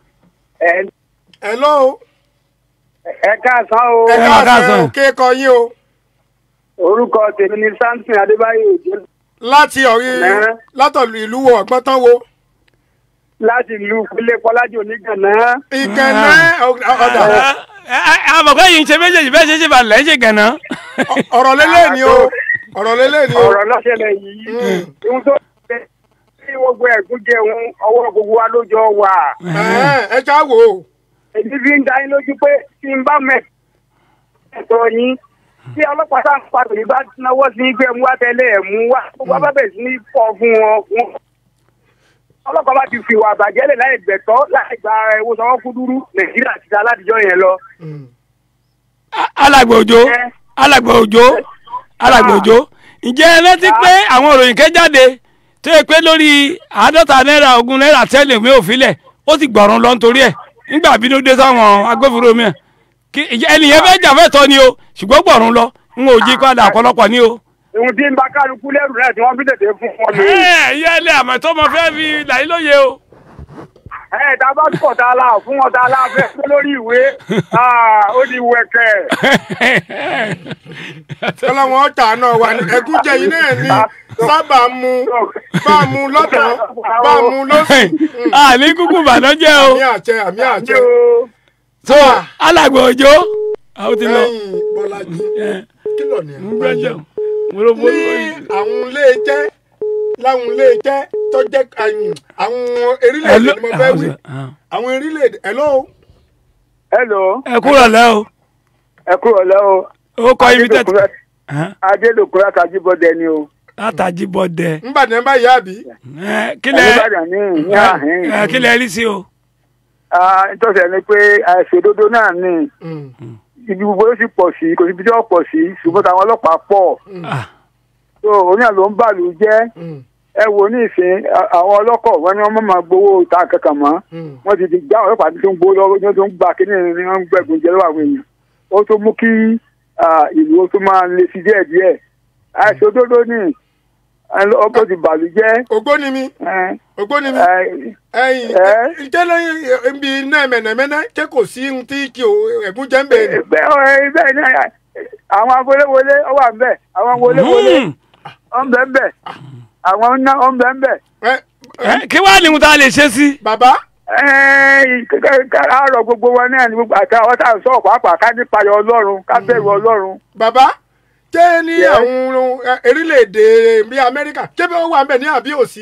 ẹ lọ́ o ẹ káàsán o ẹ Ẹ máa káàsán káàsán. o kéèkọ yín o orúkọ tèmi ni samson adébáyé òjò láti ọ̀rí Ẹ. látọ̀lù ìlú wo ọ̀gbọ́n tán wo láti ìlú kúlẹ̀ kọ́lájì onígànná. ìkànnì ọ̀dà àmọ̀kọ́ yìí ń ṣe méjèèjì bẹ́ẹ̀ ṣe ṣe balẹ̀ ń ṣe gànà. ọ̀rọ̀ lélẹ̀ ni o ọ̀rọ̀ lélẹ̀ ni o ọ̀rọ̀ lọ́sẹ̀lẹ̀ yìí ohun tó ṣe tí gbogbo ẹ̀gún jẹun ọwọ́ gbogbo wa ló jọ wà. Ẹ̀hẹ́n, ẹ já wò ó èyí fi ń dá yín lójú pé tí n bá mẹ̀ ẹ̀tọ́ yín tí ọlọ́pàá sáà ń padà yìí bá náwó sí pé mú wá tẹ́lẹ̀ ẹ̀ mú wá gbogbo abábẹ̀ sí ní pọ̀ fún wọn. wọn- ọlọ́pàá bá ti fi ìwà àbàjẹ́ lẹ̀ láì gbẹ̀tọ́ láì gba ẹ̀wọ̀ sanwó kúdúrú nàìjíríà ti da aládìjọ́ yẹn lọ. alàgbà òjò alàgbà òjò alàgbà òjò ǹjẹ́ ẹ rántí pé àwọn òròyìn kẹ́ jáde tó yẹ pé lórí àádọ́ta náírà ogún náírà tẹ́lẹ̀ mi ò filẹ̀ ó ti gbọ̀rún lọ nítorí ẹ̀ nígbà bínú dé sáwọn agbófinró mi kí ẹnìyẹn fẹ́ jà fẹ́ tọ́ ni o ṣùgbọ́n gbọ̀rún lọ n ò jí padà ọ̀pọ̀lọpọ̀ ni o. ohun tí ń bá kálukú lẹ́rù náà tí wọ́n fi tètè fún wọn ni. ẹ ìyá ilé àmọ́ tó mọ fẹ́ fi làyí lóye o. ẹ tá a bá pọ̀ tá a la fún wọn tá a la fẹ́ pé lórí ìwé ah, ó di wẹ̀kẹ̀. ọlọ́wọ́n ọ̀tà náà wà ní ẹ̀gúnjẹ yìí náà ní sábà mu bá a mu lọ́tàn bá a mu lọ́sùn àní kúkú bàdánjẹ́ o àmì àjẹ àmì àjẹ so alàgbà òjò àwọn ti lọ. lẹ́yìn bọ́lájí kí lọ ní ń gbẹ́jọ́ mo ló ní bó. àwọn ilé jẹ́ láwọn ilé jẹ́ tó jẹ́ àyìn, àwọn erílẹ̀-èdè ni mo fẹ́ wí àwọn erílẹ̀-èdè hello hello ẹ kúrò lẹ́ o ẹ kúrò lẹ́ o ó kọ ibi tẹ́tí. adélòkúrẹ́ àtàjíbọ̀dẹ ni o látàjì bọ́dẹ. nbàdàn bá yá àbí kílẹ̀ Olúbàdàn ní ní àhín ẹ, kílẹ̀ rí sí o. Ah, nítorí ẹni pé àìṣòdodo náà ní ibi gbogbo ló sì pọ̀ sí kò sí ibi tí wọ́n pọ̀ sí ṣùgbọ́n táwọn ọlọ́pàá pọ̀ Ah, so òun náà ló ń bàlù jẹ́ ẹ wo ní ìsìn a- àwọn ọlọ́kọ̀ wọn ni wọ́n mọ̀ máa gbowó ta kankan mọ́ wọ́n ti di gbá àwọn ọlọ́pàá tó ń gbowó lọ́wọ́ ní wọ́n tó ń gba kíní ní wọ́n ń gbẹ̀gùn jẹ lọ́wọ́ àwọn èèyàn ó tó mú kí ah, ìlú ó tó máa le sí díẹ̀ díẹ̀ àìṣòdodo ní ọkọ̀ ti bàlù jẹ́ ògbóni mi ògbóni mi ẹyìn ẹ? jẹ́ lẹ́yìn ibi iná mẹ̀nẹ̀mẹ́nẹ́ ṣé kò sí ohun tí kì ó ẹ̀gúnjẹ ń bẹ̀rẹ̀ bẹ́ẹ̀ bẹ́ẹ̀ ni àwọn agolewole ó wà ń bẹ̀ àwọn agolewole hmm. ó ń bẹ̀ ń bẹ̀ àwọn ńná ó ń bẹ̀ ń bẹ̀. ẹ Ẹ, kí wàá ní mo ta lè ṣe sí. bàbá àárọ̀ gbogbo wọn náà ni gbogbo àti àwọn tá à ń sọ̀rọ̀ pàápàá ká nípa ẹ̀ ọlọ́run ká bẹ̀rù ọlọ́run. bàbá ṣé ní Yes. àwọn ẹ, erílẹ̀-èdè bíi amẹ́ríkà ṣé bí wọ́n wà ń bẹ̀ ní àbí òsì.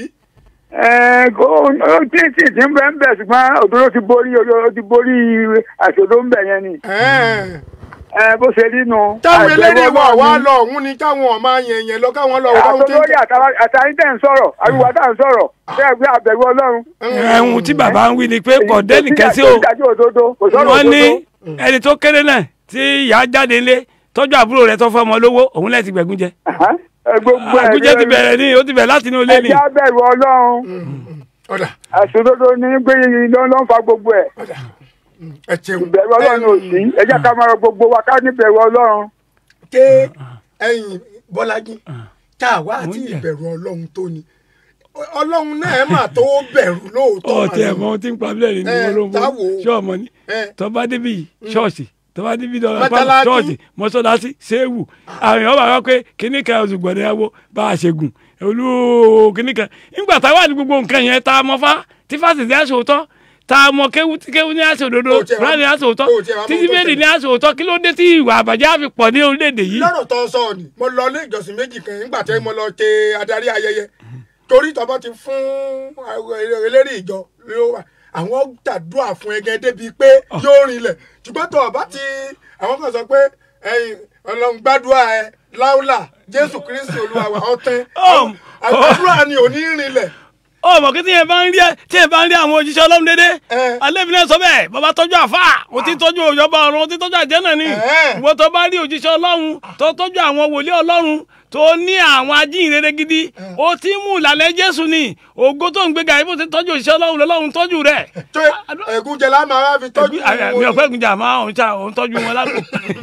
ó tí tí tí ń bẹ̀ ń bẹ̀ ṣùgbọ́n òdòdó ti borí ó ti borí àṣòdó ń bẹ̀ yẹn ni Ẹ̀ẹ́n. Eh, bó ṣe rí nu. táwọn àìbẹ̀rù eléyìí wà Ọlọ́run wá ni. lọ òun ni káwọn ọmọ yẹn yẹn lọ káwọn lọ wọ́n tí àtolórí àtàyín tẹ̀ ń sọ̀rọ̀ àríwá tá à ń sọ̀rọ̀ bẹ́ẹ̀ gbé àbẹ̀rù ọlọ́run. ẹ̀hún tí bàbá ń wí ni pé kò dẹ́nì kẹ́sí o. ìdájọ́ òdodo kò sọ̀rọ̀ wọ́n ní òdodo. ẹni tó kéré náà tí ìyá jáde ńlé tọ́jú àbúrò rẹ̀ tó fọmọ lówó òun lẹ́ẹ̀ ti gbẹ̀gún jẹ. Aha, ẹ gbogbo ẹ̀ àgúnjẹ ti bẹ̀rẹ̀ ní ó ti bẹ̀rẹ̀ láti inú ilé ni. ẹ̀jẹ̀ abẹ̀rù ọlọ́run ọ̀dà àṣòdodo ní gbé yìí ló ló ń fa gbogbo ẹ̀ ọ̀dà ẹ ṣeun ìbẹ̀rù ọlọ́run ò sí ẹ jẹ́ ká máa rọ gbogbo wa ká níbẹ̀rù ọlọ́run. ké ẹ̀yin bọ́lájí tá a wá àti Oúnjẹ. ìbẹ̀rù ọlọ́run tó ni ọlọ́run náà ẹ̀ mà tó bẹ̀rù lóòótọ́ ọ̀ mà tí ẹ̀ ní. mọ ohun tí ń pa bílẹ̀ ní Ẹ, olóńgbò táwo. ṣọ́ọ̀mọ ni Ẹ. tọ́ba débi yìí ṣọ́ọ̀ṣì tọ́ba débi dọ̀rọ̀ Mọ́sálásí. ṣọ́ọ̀ṣì mọ́sálásí ṣéwù àwọn èèyàn bá wá pé kíní kan oṣù gbọ̀dẹ̀ ẹ̀wọ̀ bá a ṣe gùn olú kíní kan nígbà táwa ní gbogbo nǹkan yẹn tá a mọ fá tí fásitì aṣòótọ́ tá a mọ kéwú tí kéwú ní àṣẹ òdodo Ó tiẹ̀ wá- kúránì ní àṣẹ òótọ́ ó tiẹ̀ wá mọ tí ohun tó bíbélì ṣẹlẹ̀. ní àṣẹ òótọ́ kí ló dé tí ìwà àbàjẹ́ á fi pọ̀ ní orílẹ̀-èdè yìí. lọ́rọ̀ tó ń sọ ni mo lọ ilé ìjọsìn méjì kan nígbà tí mo lọ ṣe adarí ayẹyẹ torí tọ́bọ̀ ti fún eléré ìjọ ló wà àwọn gbàdúrà fún ẹgẹ débi pé yóò rinlẹ̀ ṣùgbọ́n tó ọba ti àwọn kan sọ pé ẹ̀yin ọlọ́run gbàdúrà ẹ láúlà jésù kristi olúwa wa ọtẹ Oh. àdúrà ni ò ní rinlẹ̀ ó mọ̀ kí tíyẹn bá ń rí tíyẹn bá ń rí àwọn òjíṣẹ́ ọlọ́run dédé Eh. alẹ́bí náà sọ bẹ́ẹ̀ bàbá tọ́jú àfà ó ti tọ́jú òjọba ọ̀run ó ti tọ́jú àjẹ́nà ni Eh. ìwọ tó bá rí òjíṣẹ́ ọlọ́run tó tọ́jú àwọn wòlíì ọlọ́run tó ní àwọn ajínrere gidi ó ti mú ìlànà jésù ni ògo tó ń gbéga ibo ti tọ́jú òjíṣẹ́ ọlọ́run lọ́lọ́run tọ́jú rẹ̀ tó ẹ̀gúnjẹ la máa wá fi tọ́jú mi ò pẹ́ gbìjà máa òun ta òun tọ́jú wọn lápò.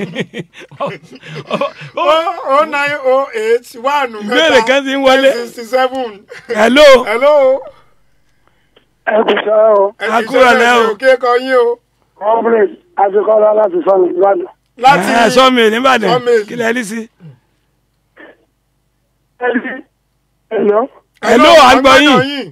o nine o eight one Ìbéèrè kan ti ń wọlé. sixty seven hello hello. ẹ kò sọ ọ A kúrò lẹ́ o. òkè kọ yín o. comrade àfikọ́lá láti sọnù ìbàdàn. láti ẹ sọmi nìbàdàn Sawmill. kí lẹ rí sí. Hello? hello à ń gbọ́ yín. yín.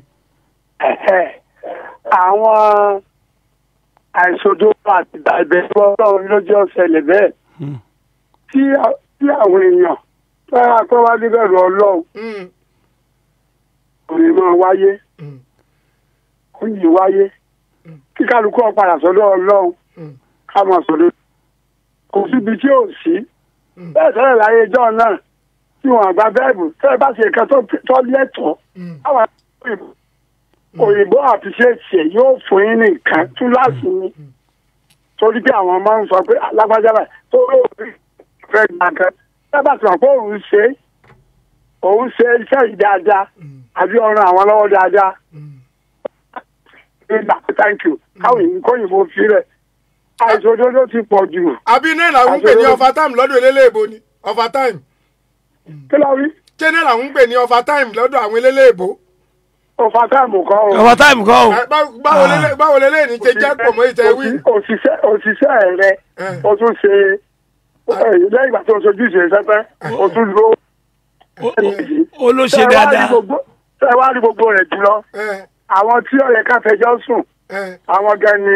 àwọn àìsòdó àti ìbẹ̀rù ọlọ́run ló jẹ́ ọ̀sẹ̀lẹ̀ bẹ́ẹ̀ Hmm. tí a- tí àwọn èèyàn fẹ́ràn pé wá níbẹ̀rù ọlọ́run Mm, kò ní máa wáyé mm, kò ní wáyé kí kálukú ó padà sọ́dọ̀ ọlọ́run mm, ká máa sọ̀rọ̀ kò síbi tí ò sí Mm. bẹ́ẹ̀ sẹ́lẹ̀ láyé ìjọ náà tí wọ́n àgbà bẹ́ẹ̀bù tẹ́lẹ̀ bá ṣe nǹkan tó- tó lẹ́tọ̀ọ́ mm. àwọn òyìnbó òyìnbó àfiṣẹ́ṣe yóò fún yín ní nǹkan túláàsì ni torí pé àwọn máa ń sọ pé alágbájá báyìí tó lóòrì fẹ́ gbà kan sábà tí wọ́n pé òun ṣe òun ṣe iṣẹ́ yìí dáadáa àbí ọ̀ràn àwọn lọ́wọ́ dáadáa nígbà pé thank you káwọn èyí kóyìnbó fi rẹ̀ àìsàn òdodo ti pọ̀ jù àbí náà làwọn ń pè ní overtime lọ́dọ̀ eléléèbó ni overtime kí ló rí ṣé náà làwọn ń pè ní overtime lọ́dọ̀ àwọn eléléèbó. ọ̀fà táàmù kan o. ọ̀wọ́ táìmù kọ́ o. Ẹ, bá- báwo lélẹ̀- báwo lélẹ̀ ní ṣe jẹ́ pọ̀ mọ́ ìtẹ̀ wí. Òṣì- òṣìṣẹ́ òṣìṣẹ́ rẹ Eh. o tún ṣe lẹ́yìn ìgbà tó sojú ṣe sẹ́fẹ́ o tún lo Ó- ó- ó ló ṣe dáadáa. ṣe wá rí gbogbo rẹ̀ jùlọ Ẹ, àwọn tí ó yẹ ká fẹjọ́ sùn ẹ, àwọn gan ni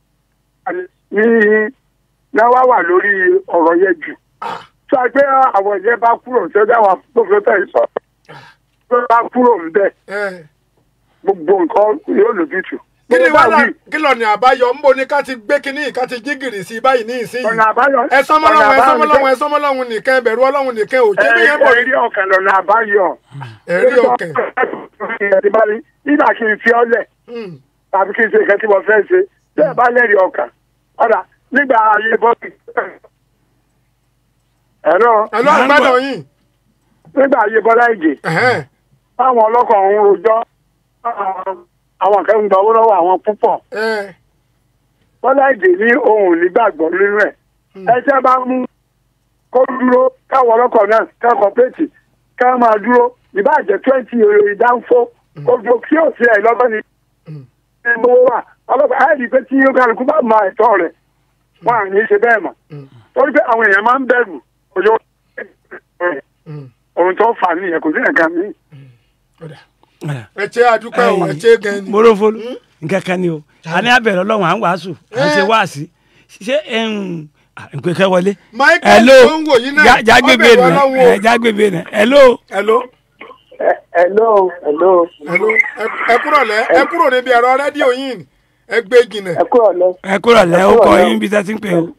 ní náà wá wà lórí ọ̀rọ̀ yẹn jù tí a gbé àwọn ìyẹn bá kúrò tí ó dá wà gbogbo tẹ̀ sọ tó bá kúrò ń bẹ̀ ẹ. gbogbo nǹkan yóò lójútùú. kí ni Gbogbo bá wàhálà wí, kí lọ ní àbáyọ ń bo ní ká ti gbé kínní ká ti jí gìrì sí báyìí ní ìsinyìí. ọ̀nà àbáyọ ẹ sọmọ ọ̀nà lọ́wọ́ ẹ sọmọ àbáyọ lọ́wọ́ ẹ sọmọ lọ́wọ́ nìkan ẹ bẹ̀rù Ọlọ́run nìkan ò jẹ́ bí yẹn bọ̀ ẹ̀rí ọ̀kẹ́ lọ́nà àbáyọ. ẹ̀rí ọkàn. nígbà kí n fi ọ́ lẹ̀ Mm, tàbí kí n ṣe nǹkan tí mo fẹ́ ṣe bẹ́ẹ̀ bá lẹ́rìí ọkàn ọ̀dà nígbà ayé bọ́ọ̀lù. ẹ̀rọ ẹ lọ́ àgbàdo yìí. nígbà ayé bọ́lá ìjì Ẹ̀hẹ́n, táwọn ọlọ́kọ̀ ń rojọ́ àwọn kan ń gba owó lọ́wọ́ àwọn púpọ̀ ẹ, bọ́lá ìjì ní ohun nígbàgbọ́ nínú ẹ̀ ẹjẹ́ bá mú kó dúró káwọn ọlọ́kọ̀ náà kẹ́kọ̀ọ́ péètì ká máa dúró ìbáàjẹ́ twenty èrò ìdánfó kó dúró kí ó sí ẹ̀ lọ́gbọ́n ni ní owó wà ọlọ́pàá á rí i pé tí yóò kálukú bá mọ ẹ̀tọ́ rẹ̀ wọn à ní í ṣe bẹ́ẹ̀ mọ̀ torí pé àwọn èèyàn máa ń bẹ̀rù òjò mm, ohun tó fà á nìyẹn kò sí nǹkan míì. ọ̀dà. ẹ ṣe àdúpẹ́ o ẹ ṣe gan ni. morofolo nǹkan kan ni o a ní abẹ̀rẹ̀ ọlọ́run à ń wàásù à ń ṣe wáàsí ṣé nǹkan kan wọlé. Michael hello tó ń wò yín náà, Já- jágbébé ọbẹ̀ nà Ọlọ́run o. ẹ jágbébé nà hello. hello hello hello hello ẹ- ẹ kúrò lẹ ẹ kúrò níbi ẹ̀rọ rédíò yìí ẹ gbé jìnà. ẹ kúrò lọ ẹ kúrò lẹ́ ó kúrò kọ lẹ́ o. yín bí tẹ́tí ń pè o.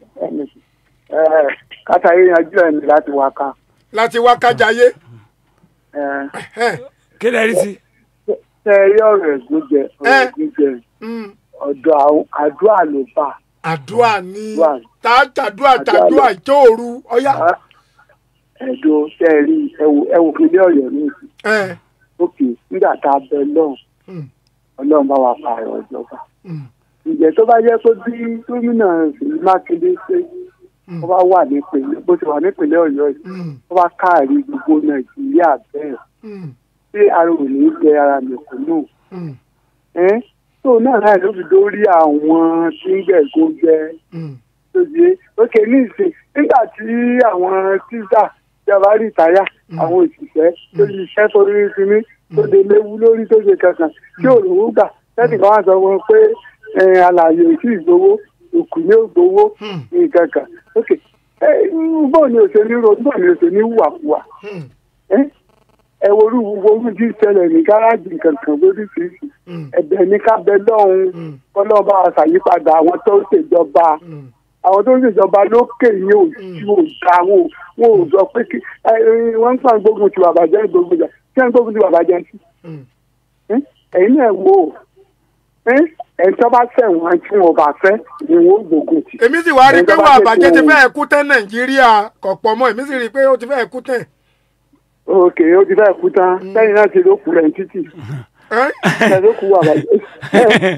kátàrí yanjú ẹ̀ ní láti wá ká láti wá kájayé. Ẹ̀hẹ́n, kí lẹ rí sí. ṣe rí ọ̀rọ̀ ẹ̀gúnjẹ ọ̀rọ̀ Eh. ẹ̀gúnjẹ mm, ọ̀dọ̀ àwọn àdúrà ló bá àdúrà ni Wà. tá a tàdúrà tàdúrà ìjóòru ọyá. ẹ̀dùn ṣe rí ẹ̀wù ẹ̀wù kílé ọ̀yọ́ ní ìsìn ẹ, òkè nígbà tá a bẹ lọ́hùn mm, ọlọ́run bá wa pààrọ̀ ìjọba mm, ǹjẹ́ tó bá jẹ́ pé bí gómìnà Ṣèyí Mákindé ṣe ó bá wà nípìnlẹ̀ bó ti wà nípìnlẹ̀ ọ̀yọ́ yìí mm, ó bá káàrí gbogbo nàìjíríà bẹ́ẹ̀ mm, ṣé ara ò ní jẹ ara mẹ̀kúnnù mm, ẹ́ tó náà náà ló fi dórí àwọn tí ń gbẹ̀gùn jẹ mm, tó yé ókè ní ìsìn nígbà tí àwọn tíṣà ìjọba rí ìtayà àwọn òṣìṣẹ́ tó ṣiṣẹ́ tó rí sinmi tó lè léwu lórí tó ṣe kankan tí òrùwú gbà lẹ́sìn kan wá sọ wọn pé alàyè ò tí ì gbowó òkú ní ò gbowó nǹkan kan ok ẹ bọ́ọ̀ ni òṣèlú ro bọ́ọ̀ ni òṣèlú wàkúwà ẹ ẹ worú worú tí ṣẹlẹ̀ ní gáràjì kankan lóríṣiríṣi ẹ̀bẹ̀ ní ká bẹ lọ́hùn kọ́lọ́ba àṣàyípadà àwọn tó ń ṣèjọba àwọn tó ń ṣèjọba lókè ní òjú òjà wọn ò wọn ò sọ pé kí ẹ, ẹ, wọ́n ń pàn gbógun ti bàbàjẹ́ gbógun jà kí wọ́n gbógun ti bàbàjẹ́ sí ẹ, ẹ̀yin náà wò ó ẹ, ẹni tó bá ṣẹ̀wọ̀n tí wọn bá fẹ́ ni wọ́n ó gbógun tì. èmi sì wá rí i pé Ẹni tó bá wà ṣe bàjẹ́ ti fún- fẹ́ẹ̀ kú tán nàìjíríà kọ̀pọ̀ mọ́ èmi sì rí i pé ó ti fẹ́ẹ̀ kú tán. òkè ó ti fẹ́ kú tán lẹ́yìn náà ti ló kú rẹ̀ ní títì Ẹ́? ẹ ló kú bàbàjẹ́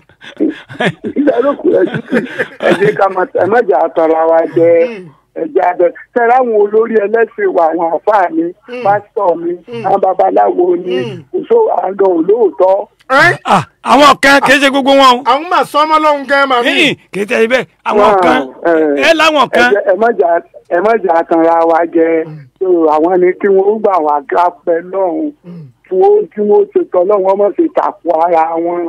ẹ ló kú rẹ̀ títì ẹ jẹ́ ká máa ẹ má jà tọrọ wa jẹ ẹjẹ abẹ sẹ́ra àwọn olórí ẹlẹ́sìn wa àwọn àfáà mi pásítọ̀ mi àwọn babaláwo ni òṣò àgàn olóòótọ́ Ẹ́? Ah, àwọn kan kì í ṣe gbogbo wọn o àwọn máa sọ ọmọ lọ́hùn gan màmí. Hìn, kì í tẹ̀lé bẹ́ẹ̀ àwọn Wow, kan eh, ẹ láwọn kan ẹ jẹ́- ẹ má jà ẹ má jà tanra wa jẹ so àwọn ni kí wọn gbà wá gápẹ lọ́hùn kí wọn kí wọn ṣe tọ lọ́hùn wọn má ṣe tàkù ara wọn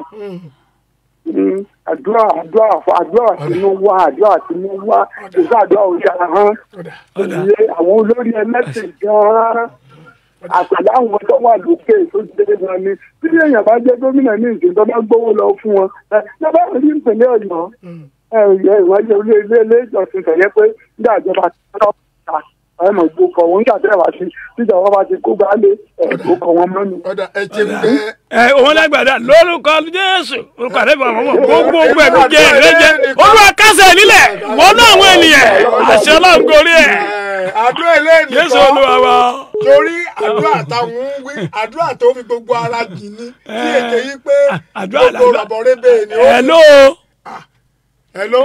Mm, àdúrà àdúrà àdúrà tinú wá àdúrà tinú wá ìṣe àdúrà òṣà hàn òye àwọn olórí ẹlẹ́sìn gan-an àpàdé àwọn tó wà lókè tó dé wọn ni bí èèyàn bá jẹ́ gómìnà ní ìsìn tó bá gbówó lọ fún wọn ẹ ẹ bá rí ìpínlẹ̀ ọ̀yọ́ ẹ ẹ ìwádìí ilé ilé ilé ìjọsìn tẹ̀lé pé nígbà ìjọba ti tọ́ ta ẹ mọ̀ gbókọ̀ wọn nígbà tẹ́lẹ̀ wá sí tíjọba bá ti kó gbálé ẹ gbókọ̀ wọn mọ́nu. ọ̀dà ẹ ti ẹ ẹ òun lágbàdá lórúkọ jésù orúkọ àdébọ àwọn ọmọ gbogbo ogun ẹbí jẹ ìrẹjẹ olúwa kásẹ̀ nílẹ̀ wọnú àwọn ènìyàn àṣẹ Ọlọ́run gorí ẹ àdúrà eléyìí jésù olúwa wa torí àdúrà táwọn ń wí àdúrà tó fi gbogbo ara jì ní tí èké yí pé àdúrà gbogbo làdúrà rọ̀bọ̀rẹ́bẹ̀ ni ó ẹ ló hello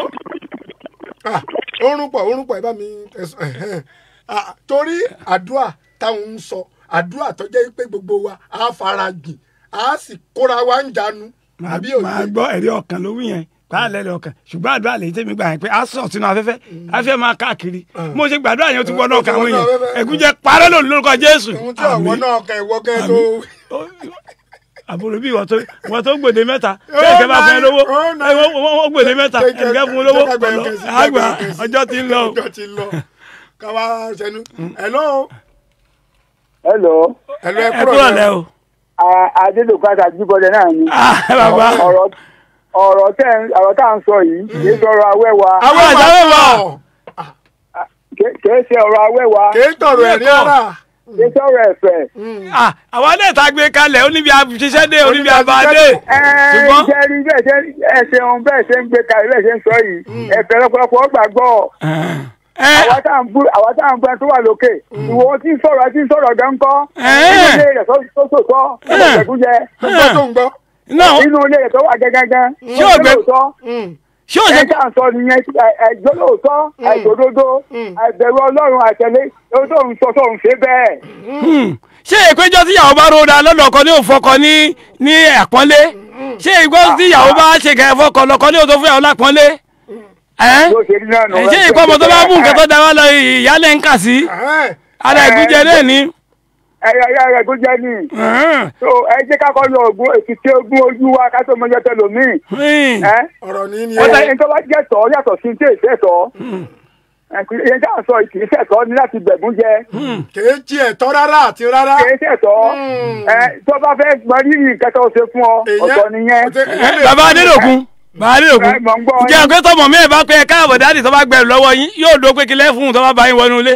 ah orun pọ̀ orun pọ̀ ẹ bá mi ẹ̀sùn ẹ̀hẹ́n. Ah, torí àdúrà táwọn ń sọ àdúrà tó jẹ́ pé gbogbo wa á fara jìn á sì kóra wa ń jánu àbí máa òye gbọ́ ẹ̀rí ọkàn ló wí yẹn pàálẹ̀ lẹ̀ ọkàn ṣùgbọ́n àdúrà lè tẹ́mi gbà yẹn pé a sọ̀ sínú afẹ́fẹ́ afẹ́ máa káàkiri mo ṣe gbàdúrà yẹn ó ti wọnú ọkàn àwọn èèyàn ẹ̀gúnjẹ parẹ́ lónìí lórúkọ jésù ohun tí ọ̀wọ́ náà kẹ ìwọ kẹ tó àbúrò bí ìwọ tó ìwọ tó gbèdé mẹ́ta kẹ̀kẹ́ bá fẹ́ lówó Oh, nine. ẹ, wọ́n wọ́n gbèdé mẹ́ta ẹnìkẹ́ fún un lówó Jẹ́ ká gba ẹ̀kẹ́ sí, àgbà jẹ́ ká gba ẹ̀kẹ́ sí. ọjọ́ ti ń lọ. ọjọ́ ti ń lọ káwá sẹnu hello hello hello ẹ ẹ kúrò kúrò lẹ lẹ o. adélòkú àtàjíbọdẹ náà ni Ah, bàbá ọ̀rọ̀ ọ̀rọ̀ tẹ́ ń- ọ̀rọ̀ tá à ń sọ yìí kì í sọ̀rọ̀ awẹ́wà àwọn àjàwé àjàwé wà. wà kì- kì í ṣe ọ̀rọ̀ awẹ́wà kì í tọrọ ẹ̀ ní ara kì í sọ̀rọ̀ ẹ̀fẹ̀. Ah, àwọn ilé ìta gbé kalẹ̀ oníbi àṣiṣẹ́ dé oníbi àbádé ṣùgbọ́n ṣe rí bẹ́ẹ̀ ṣe ẹ ṣeun bẹ́ẹ̀ ṣe ń gbé kalẹ̀ bẹ́ẹ̀ ṣe ń sọ yìí ẹ̀fẹ̀ lọ́pọ̀lọpọ̀ gbàgbọ́ ẹ àwa tá à ń bú àwa tá à ń bú ẹni tó wà lókè ìwọ tí ń sọ̀rọ̀ tí ń sọ̀rọ̀ gan kọ́ Eh. inú ilé rẹ̀ tó tó tó tọ́ ẹ̀kúnjẹ gbọ́ tó ń gbọ́ náà inú ilé rẹ̀ tó wà gẹ́gẹ́gẹ́ Ṣé ò gbé- lóòótọ́ ṣé o ṣe ẹ tá à ń sọ nìyẹn ẹjọ́ lóòótọ́ àìṣòdodo àìbẹ̀rù ọlọ́run àtẹ̀lé ohun tó ń sọ tó ń ṣe bẹ́ẹ̀. Hmm. ṣé ìpéjọ tí ìyàwó bá ròda lọ́dọ̀ ọkọ ní òfọkọ ní ní àpọ́nlé ṣé ìgbọ́ tí ìyàwó bá ṣe kẹ́ fọkọ lọ́kọ ní òtó fún ìyàwó lápọ́nlé ẹ́ yóò ṣe rí náà nù. ẹ̀ ṣé ìkọ́ ọmọ tó bá mú nǹkan tó da wá lọ ìyálẹ̀ ń kà sí Ẹ̀hẹ́n. ara ìgúnjẹ náà ni. ẹ̀yà ẹ̀yà rẹ̀ tó jẹ́ ní. Hmm. so ẹ jẹ́ ká kọ́ lọ ògùn èkìtì ogún ojú wa ká tó mọjọ́ tẹlòmíì. Hmm. ẹ ọ̀rọ̀ ní ni ó ẹ ẹni tó bá jẹ́ tọ́ yàtọ̀ sí tí èsì ẹ̀tọ́. ìyẹn tí à ń sọ kì í ṣẹ̀tọ́ ní láti bẹ̀gún jẹ. kì í jí ẹ̀tọ́ rárá àti rárá kì í ṣẹ̀tọ́. ẹ tó bá fẹ́ mọ rírì nǹkan tó ṣe fún ọ ọ̀tọ̀ nìyẹn. Ẹ, bàbá adélòkun bàbá adélòkun Ẹ, mò ń gbọ́ yín. jẹ́ pé tọmọ mi ẹ̀ bá pé ẹ káàbọ̀ dáàdì tó bá gbẹ̀rù lọ́wọ́ yín yóò dó pé kílẹ̀ fún un tó bá bá yín wọnú ilé.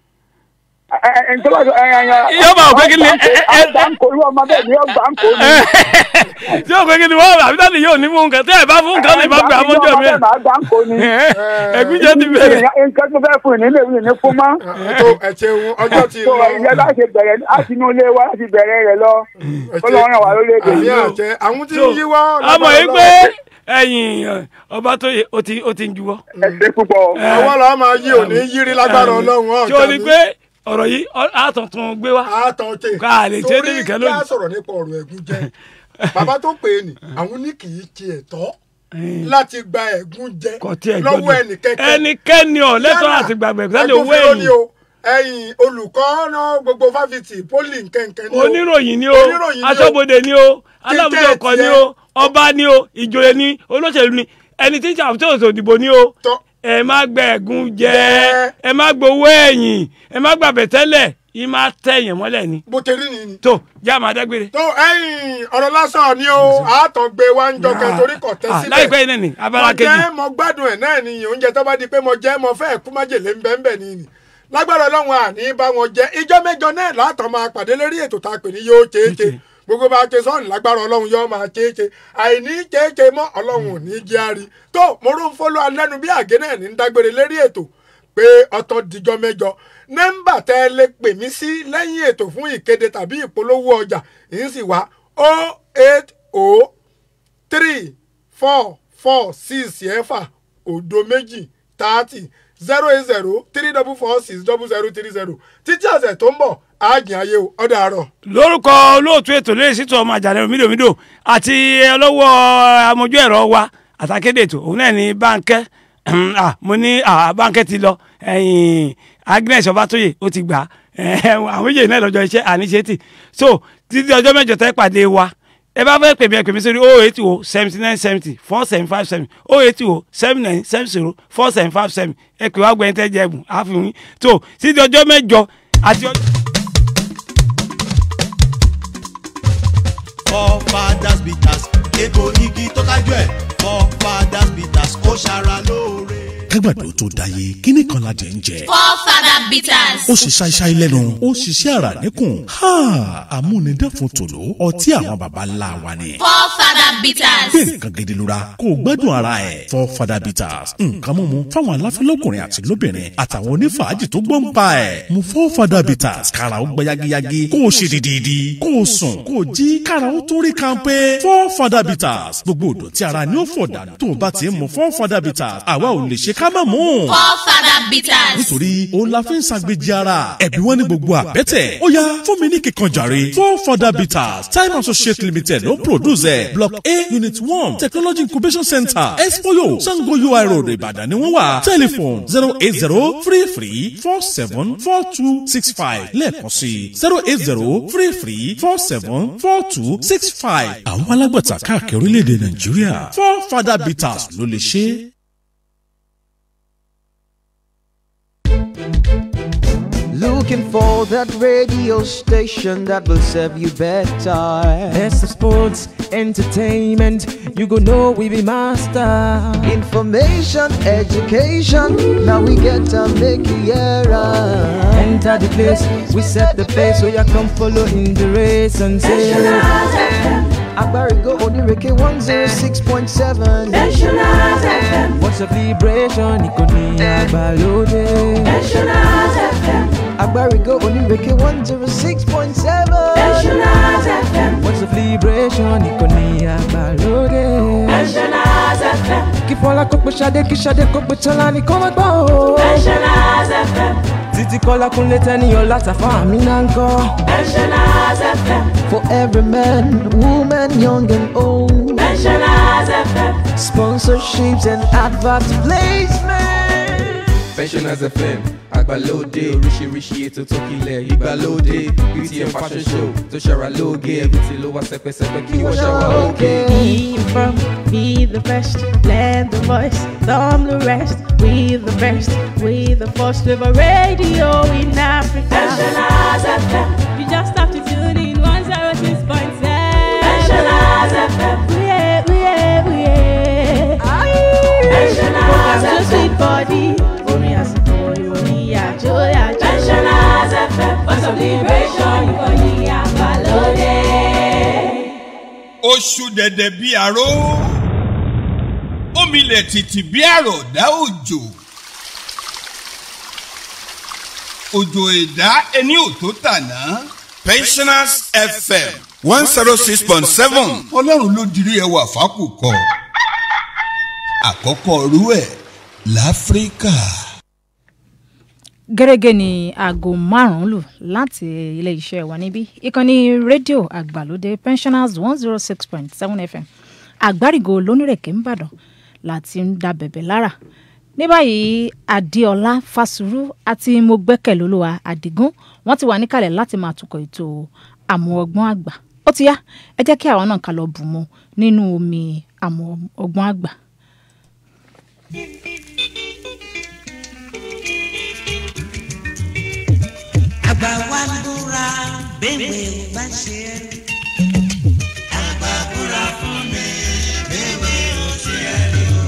Ẹ, ẹ, ẹni tó bá sọ ẹ ẹ ẹ. Yóò bá òpé kí ni- ẹ, ẹ, ẹ- àgbà ń kó irú ọmọ bẹ́ẹ̀ ni ọgbà ń kó ni. tí ó pé kí ni wọ́n àbí dáàdì yóò ní fún nǹkan tí ẹ bá fún nǹkan lè bá gbà mọ́jọ́ mi. àgbà ń kó ni. ẹ̀gúnjẹ ti bẹ̀rẹ̀. nǹkan tó fẹ́ fún ìnílẹ̀ ìwé ní fún mọ́. ètò ẹ̀ṣẹ̀hún ọjọ́ ti tó lọ ìyẹn láti bẹ̀rẹ̀ láti inú ilé wa láti bẹ̀rẹ̀ rẹ̀ lọ ó lọ́wọ́ ràn wá lórílẹ̀‐èdè àmì yìí. àjẹ àwọn tí So, ń yíwọ́ ọmọ yìí pé ẹ̀yìn ọba tó yẹ ó ti ó ti ń juwọ́. ẹ ṣe púpọ̀. àwọn làwọn máa yí òní yírí lágbára ọlọ́run tí o ní pé ọ̀rọ̀ yìí ọ- á tuntun gbé wá. àtọ̀ tè Ká lè ṣe é débi kan torí kí lónìí. á sọ̀rọ̀ nípa ọ̀rọ̀ ẹ̀gún jẹ bàbá tó pè é nì àwọn ní kì í ti ẹ̀tọ́ láti gba ẹ̀gún jẹ kò tí ẹ lọ́wọ́ gbọ́dọ̀ ẹnìkẹ́kẹ́ ẹnikẹ́ni ọ̀ lẹ́tọ̀ọ́ àti gbàgbẹ́ sẹ́ni owó agbófinró ni ẹ̀yìn o ẹ̀yìn olùkọ́ náà gbogbo fáfitì pólì nkẹ̀kẹ́ ni o oníròyìn ni o Oníròyìn ni o. aṣọ́bodè ni o alábùdó ọkọ̀ ni o ọba ni o ìjòyè ni olóṣèlú ni ẹni tí ń ṣàtúnṣe òdìbò ni o Tọ́. ẹ má gbẹ̀gùn jẹ Jẹ́. ẹ má gbowó ẹ̀yìn ẹ má gbàbẹ̀ tẹ́lẹ̀ yìí má tẹ̀yìn mọ́lẹ̀ ni bó ti rí ni ni. tó jẹ́ àmọ́ adágbére. tó ẹ̀yin ọ̀rọ̀ lásán ni o àátọ̀ gbé wa ń jọ kẹ́ torí kọ̀ tẹ́ Ah, síbẹ̀. láìpẹ́ yìí náà ni abala mo kejì jẹ́ mo gbádùn ẹ̀ náà ni oúnjẹ tó bá di pé mo jẹ́ mo fẹ́ kú májèlé ń bẹ́ẹ̀ bẹ́ẹ̀ ni ni lágbára ọlọ́run àní bá wọn jẹ ìjọ mẹ́jọ náà látọ̀ máa pàdé lérí ètò tá a pè ní yóò chéèché gbogbo bá a ṣe sọ́ọ̀nù lágbára ọlọ́run yóò máa chéèché àìní chéèché mọ́ ọlọ́run ò ní jẹ́ àrí tó mo rún fọ́lọ́ alẹ́nu bí àgé náà ní ń dágbére lérí ètò pé ọtọ́ dijọ́ mẹ́jọ nọ́mbà tẹ́ ẹ lè pè mí sí lẹ́yìn ètò fún ìkéde tàbí ìpolówó ọjà yìí sì wá 080 three four four six ẹ̀fà òdo méjì thirty zero eight zero three double four six double zero three zero títí ọ̀sẹ̀ tó ń bọ̀ àájìn ayé o ọ̀dà àárọ̀. lórúkọ olóòtú ètò lóye sítọ ọmọ àjàlẹ mídòmídò àti ọlọ́wọ́ amójú ẹ̀rọ wa àtàkédè ètò òun náà ní báńkẹ́ ah, mo ní ah, báńkẹ́ ti lọ ẹ̀yìn agnes ọbátóyè ó ti gbà á àwọn méjèèjì náà lọ́jọ́ iṣẹ́ àníṣe tì so títí ọjọ́ mẹ́jọ tẹ́ pàdé wa ẹ bá fẹ́ pè mí ẹ pè mí sórí oh eight oh seventy nine seventy four seven five seven oh eight oh seven nine seven zero four seven five seven ẹ pè wá gbẹ̀yìn tẹ́ jẹ́ ẹ̀bùn àfihàn tó títí ọjọ́ mẹ́jọ àti ọjọ́. forefathers bitters egbò igi tó kájú ẹ̀ forefathers bitters ó ṣara lóore. kágbàdo tó dáyé kíní kan la jẹ ń jẹ. Forefather bitters. ó ṣe ṣáíṣáí lẹ́nu ó ṣiṣẹ́ ara níkùn amúnidáfún tòló ọtí àwọn baba ńlá wa ni. Forefather bitters. gbé nǹkan gidi lura kó o gbádùn ara ẹ̀ for fada bitters nǹkan mímu fáwọn aláfẹ́lọ́kùnrin àti lóbìnrin àtàwọn onífàájì tó gbọ́n pa ẹ̀ mu for fada bitters kára ó gbẹ yagiyagi kó o ṣe dídídi kó o sùn kó o jí kára ó tó rí kanpé for fada bitters gbogbo òdò tí ara ni ó fọ̀ dànù tó o bá ti ń mu for fada bitters àwa ò lè ṣe ká má mú Forefather bitters. nítorí òun la fi ń ṣàgbéjì ara ẹ̀bí wọn ní gbogbo àbẹ́tẹ̀ ó yá fún mi ní kíkan jàre four further bitters time associate limited ló produce ẹ̀ block a unit one technology incubation center expoyo sango ui road ìbàdàn ni wọ́n wà telephone zero eight zero three three four seven four two six five lẹ́ẹ̀kan sí zero eight zero three three four seven four two six five àwọn alágbàtà káàkiri orílẹ̀-èdè nàìjíríà four further bitters ló lè ṣe é. Looking for that radio station that will serve you better. Best of sports, entertainment, you go know we be master. Information, education, now we get to make you era. Enter the place, we set the pace, so you come follow in the race and say. Agbarigo Onireke 106.7. National FM. What's a vibration? Ikoni Abalode. National FM. Agbarigo Onireke 106.7. National FM. What's a vibration? Ikoni Abalode. National FM. Kifola kokpe shade kishade kokpe chalani koma gbo. National FM. Titi kola kunle teni yola tafa mi nanko. National FM. For every man, woman, young and old. National FM. Sponsorships and advert placement. Pensioners FM àgbàlódé oríṣiríṣi ètò tó kílẹ̀ ìgbàlódé btm fashion show tó ṣara lóge everything ló wá sẹpẹsẹpẹ kí wọ́n ṣàwà òkè. Be from, be the best, lend the voice, thumb the rest. We the best, we the first with a radio in Africa. Nationals FM. You just have to tune in 106.7. Nationals FM. We are, we are, we are. Nationals Program so FM. sweet body. Orin àsìkò ìròyìn àjò àjò. Nationals FM. For celebration, ìkànnì àgbàlódé. oṣù dẹ̀dẹ̀ bíi àró omilẹ̀ tìtì bíi àròdá òjò òjò ẹ̀dá ẹni ò tó tàná. pensioners fm one zero six point seven ọlọ́run ló dirí ẹwà fákùkọ àkọ́kọ́ rú ẹ̀ láfíríkà. gẹ́gẹ́ ní aago márùn-ún lù láti ilé-iṣẹ́ wa níbí ìkànnì rédíò àgbàlódé pensioners one zero six point seven fm àgbárigo lónírèké ńbàdàn láti ń da bẹ̀bẹ̀ lára ní báyìí adéọlá fásùrú àti mogbẹ́kẹ̀lólúwa àdìgún wọ́n ti wà níkàlẹ̀ láti máa tukọ̀ ètò àmú ọgbọ́n àgbà ó ti yá ẹ jẹ́ kí àwọn náà ká lọ bù mu nínú omi àmọ́ ọgbọ́n àgbà. àgbà wa ń búra bẹ́ẹ̀ bá ṣe é. àgbà búra fún mi bẹ́ẹ̀ ò ṣe é rí o.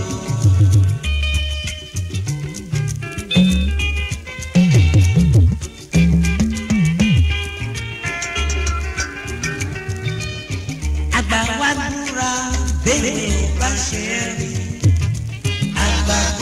àgbà wa ń búra bẹ́ẹ̀ bá ṣe é rí. àgbà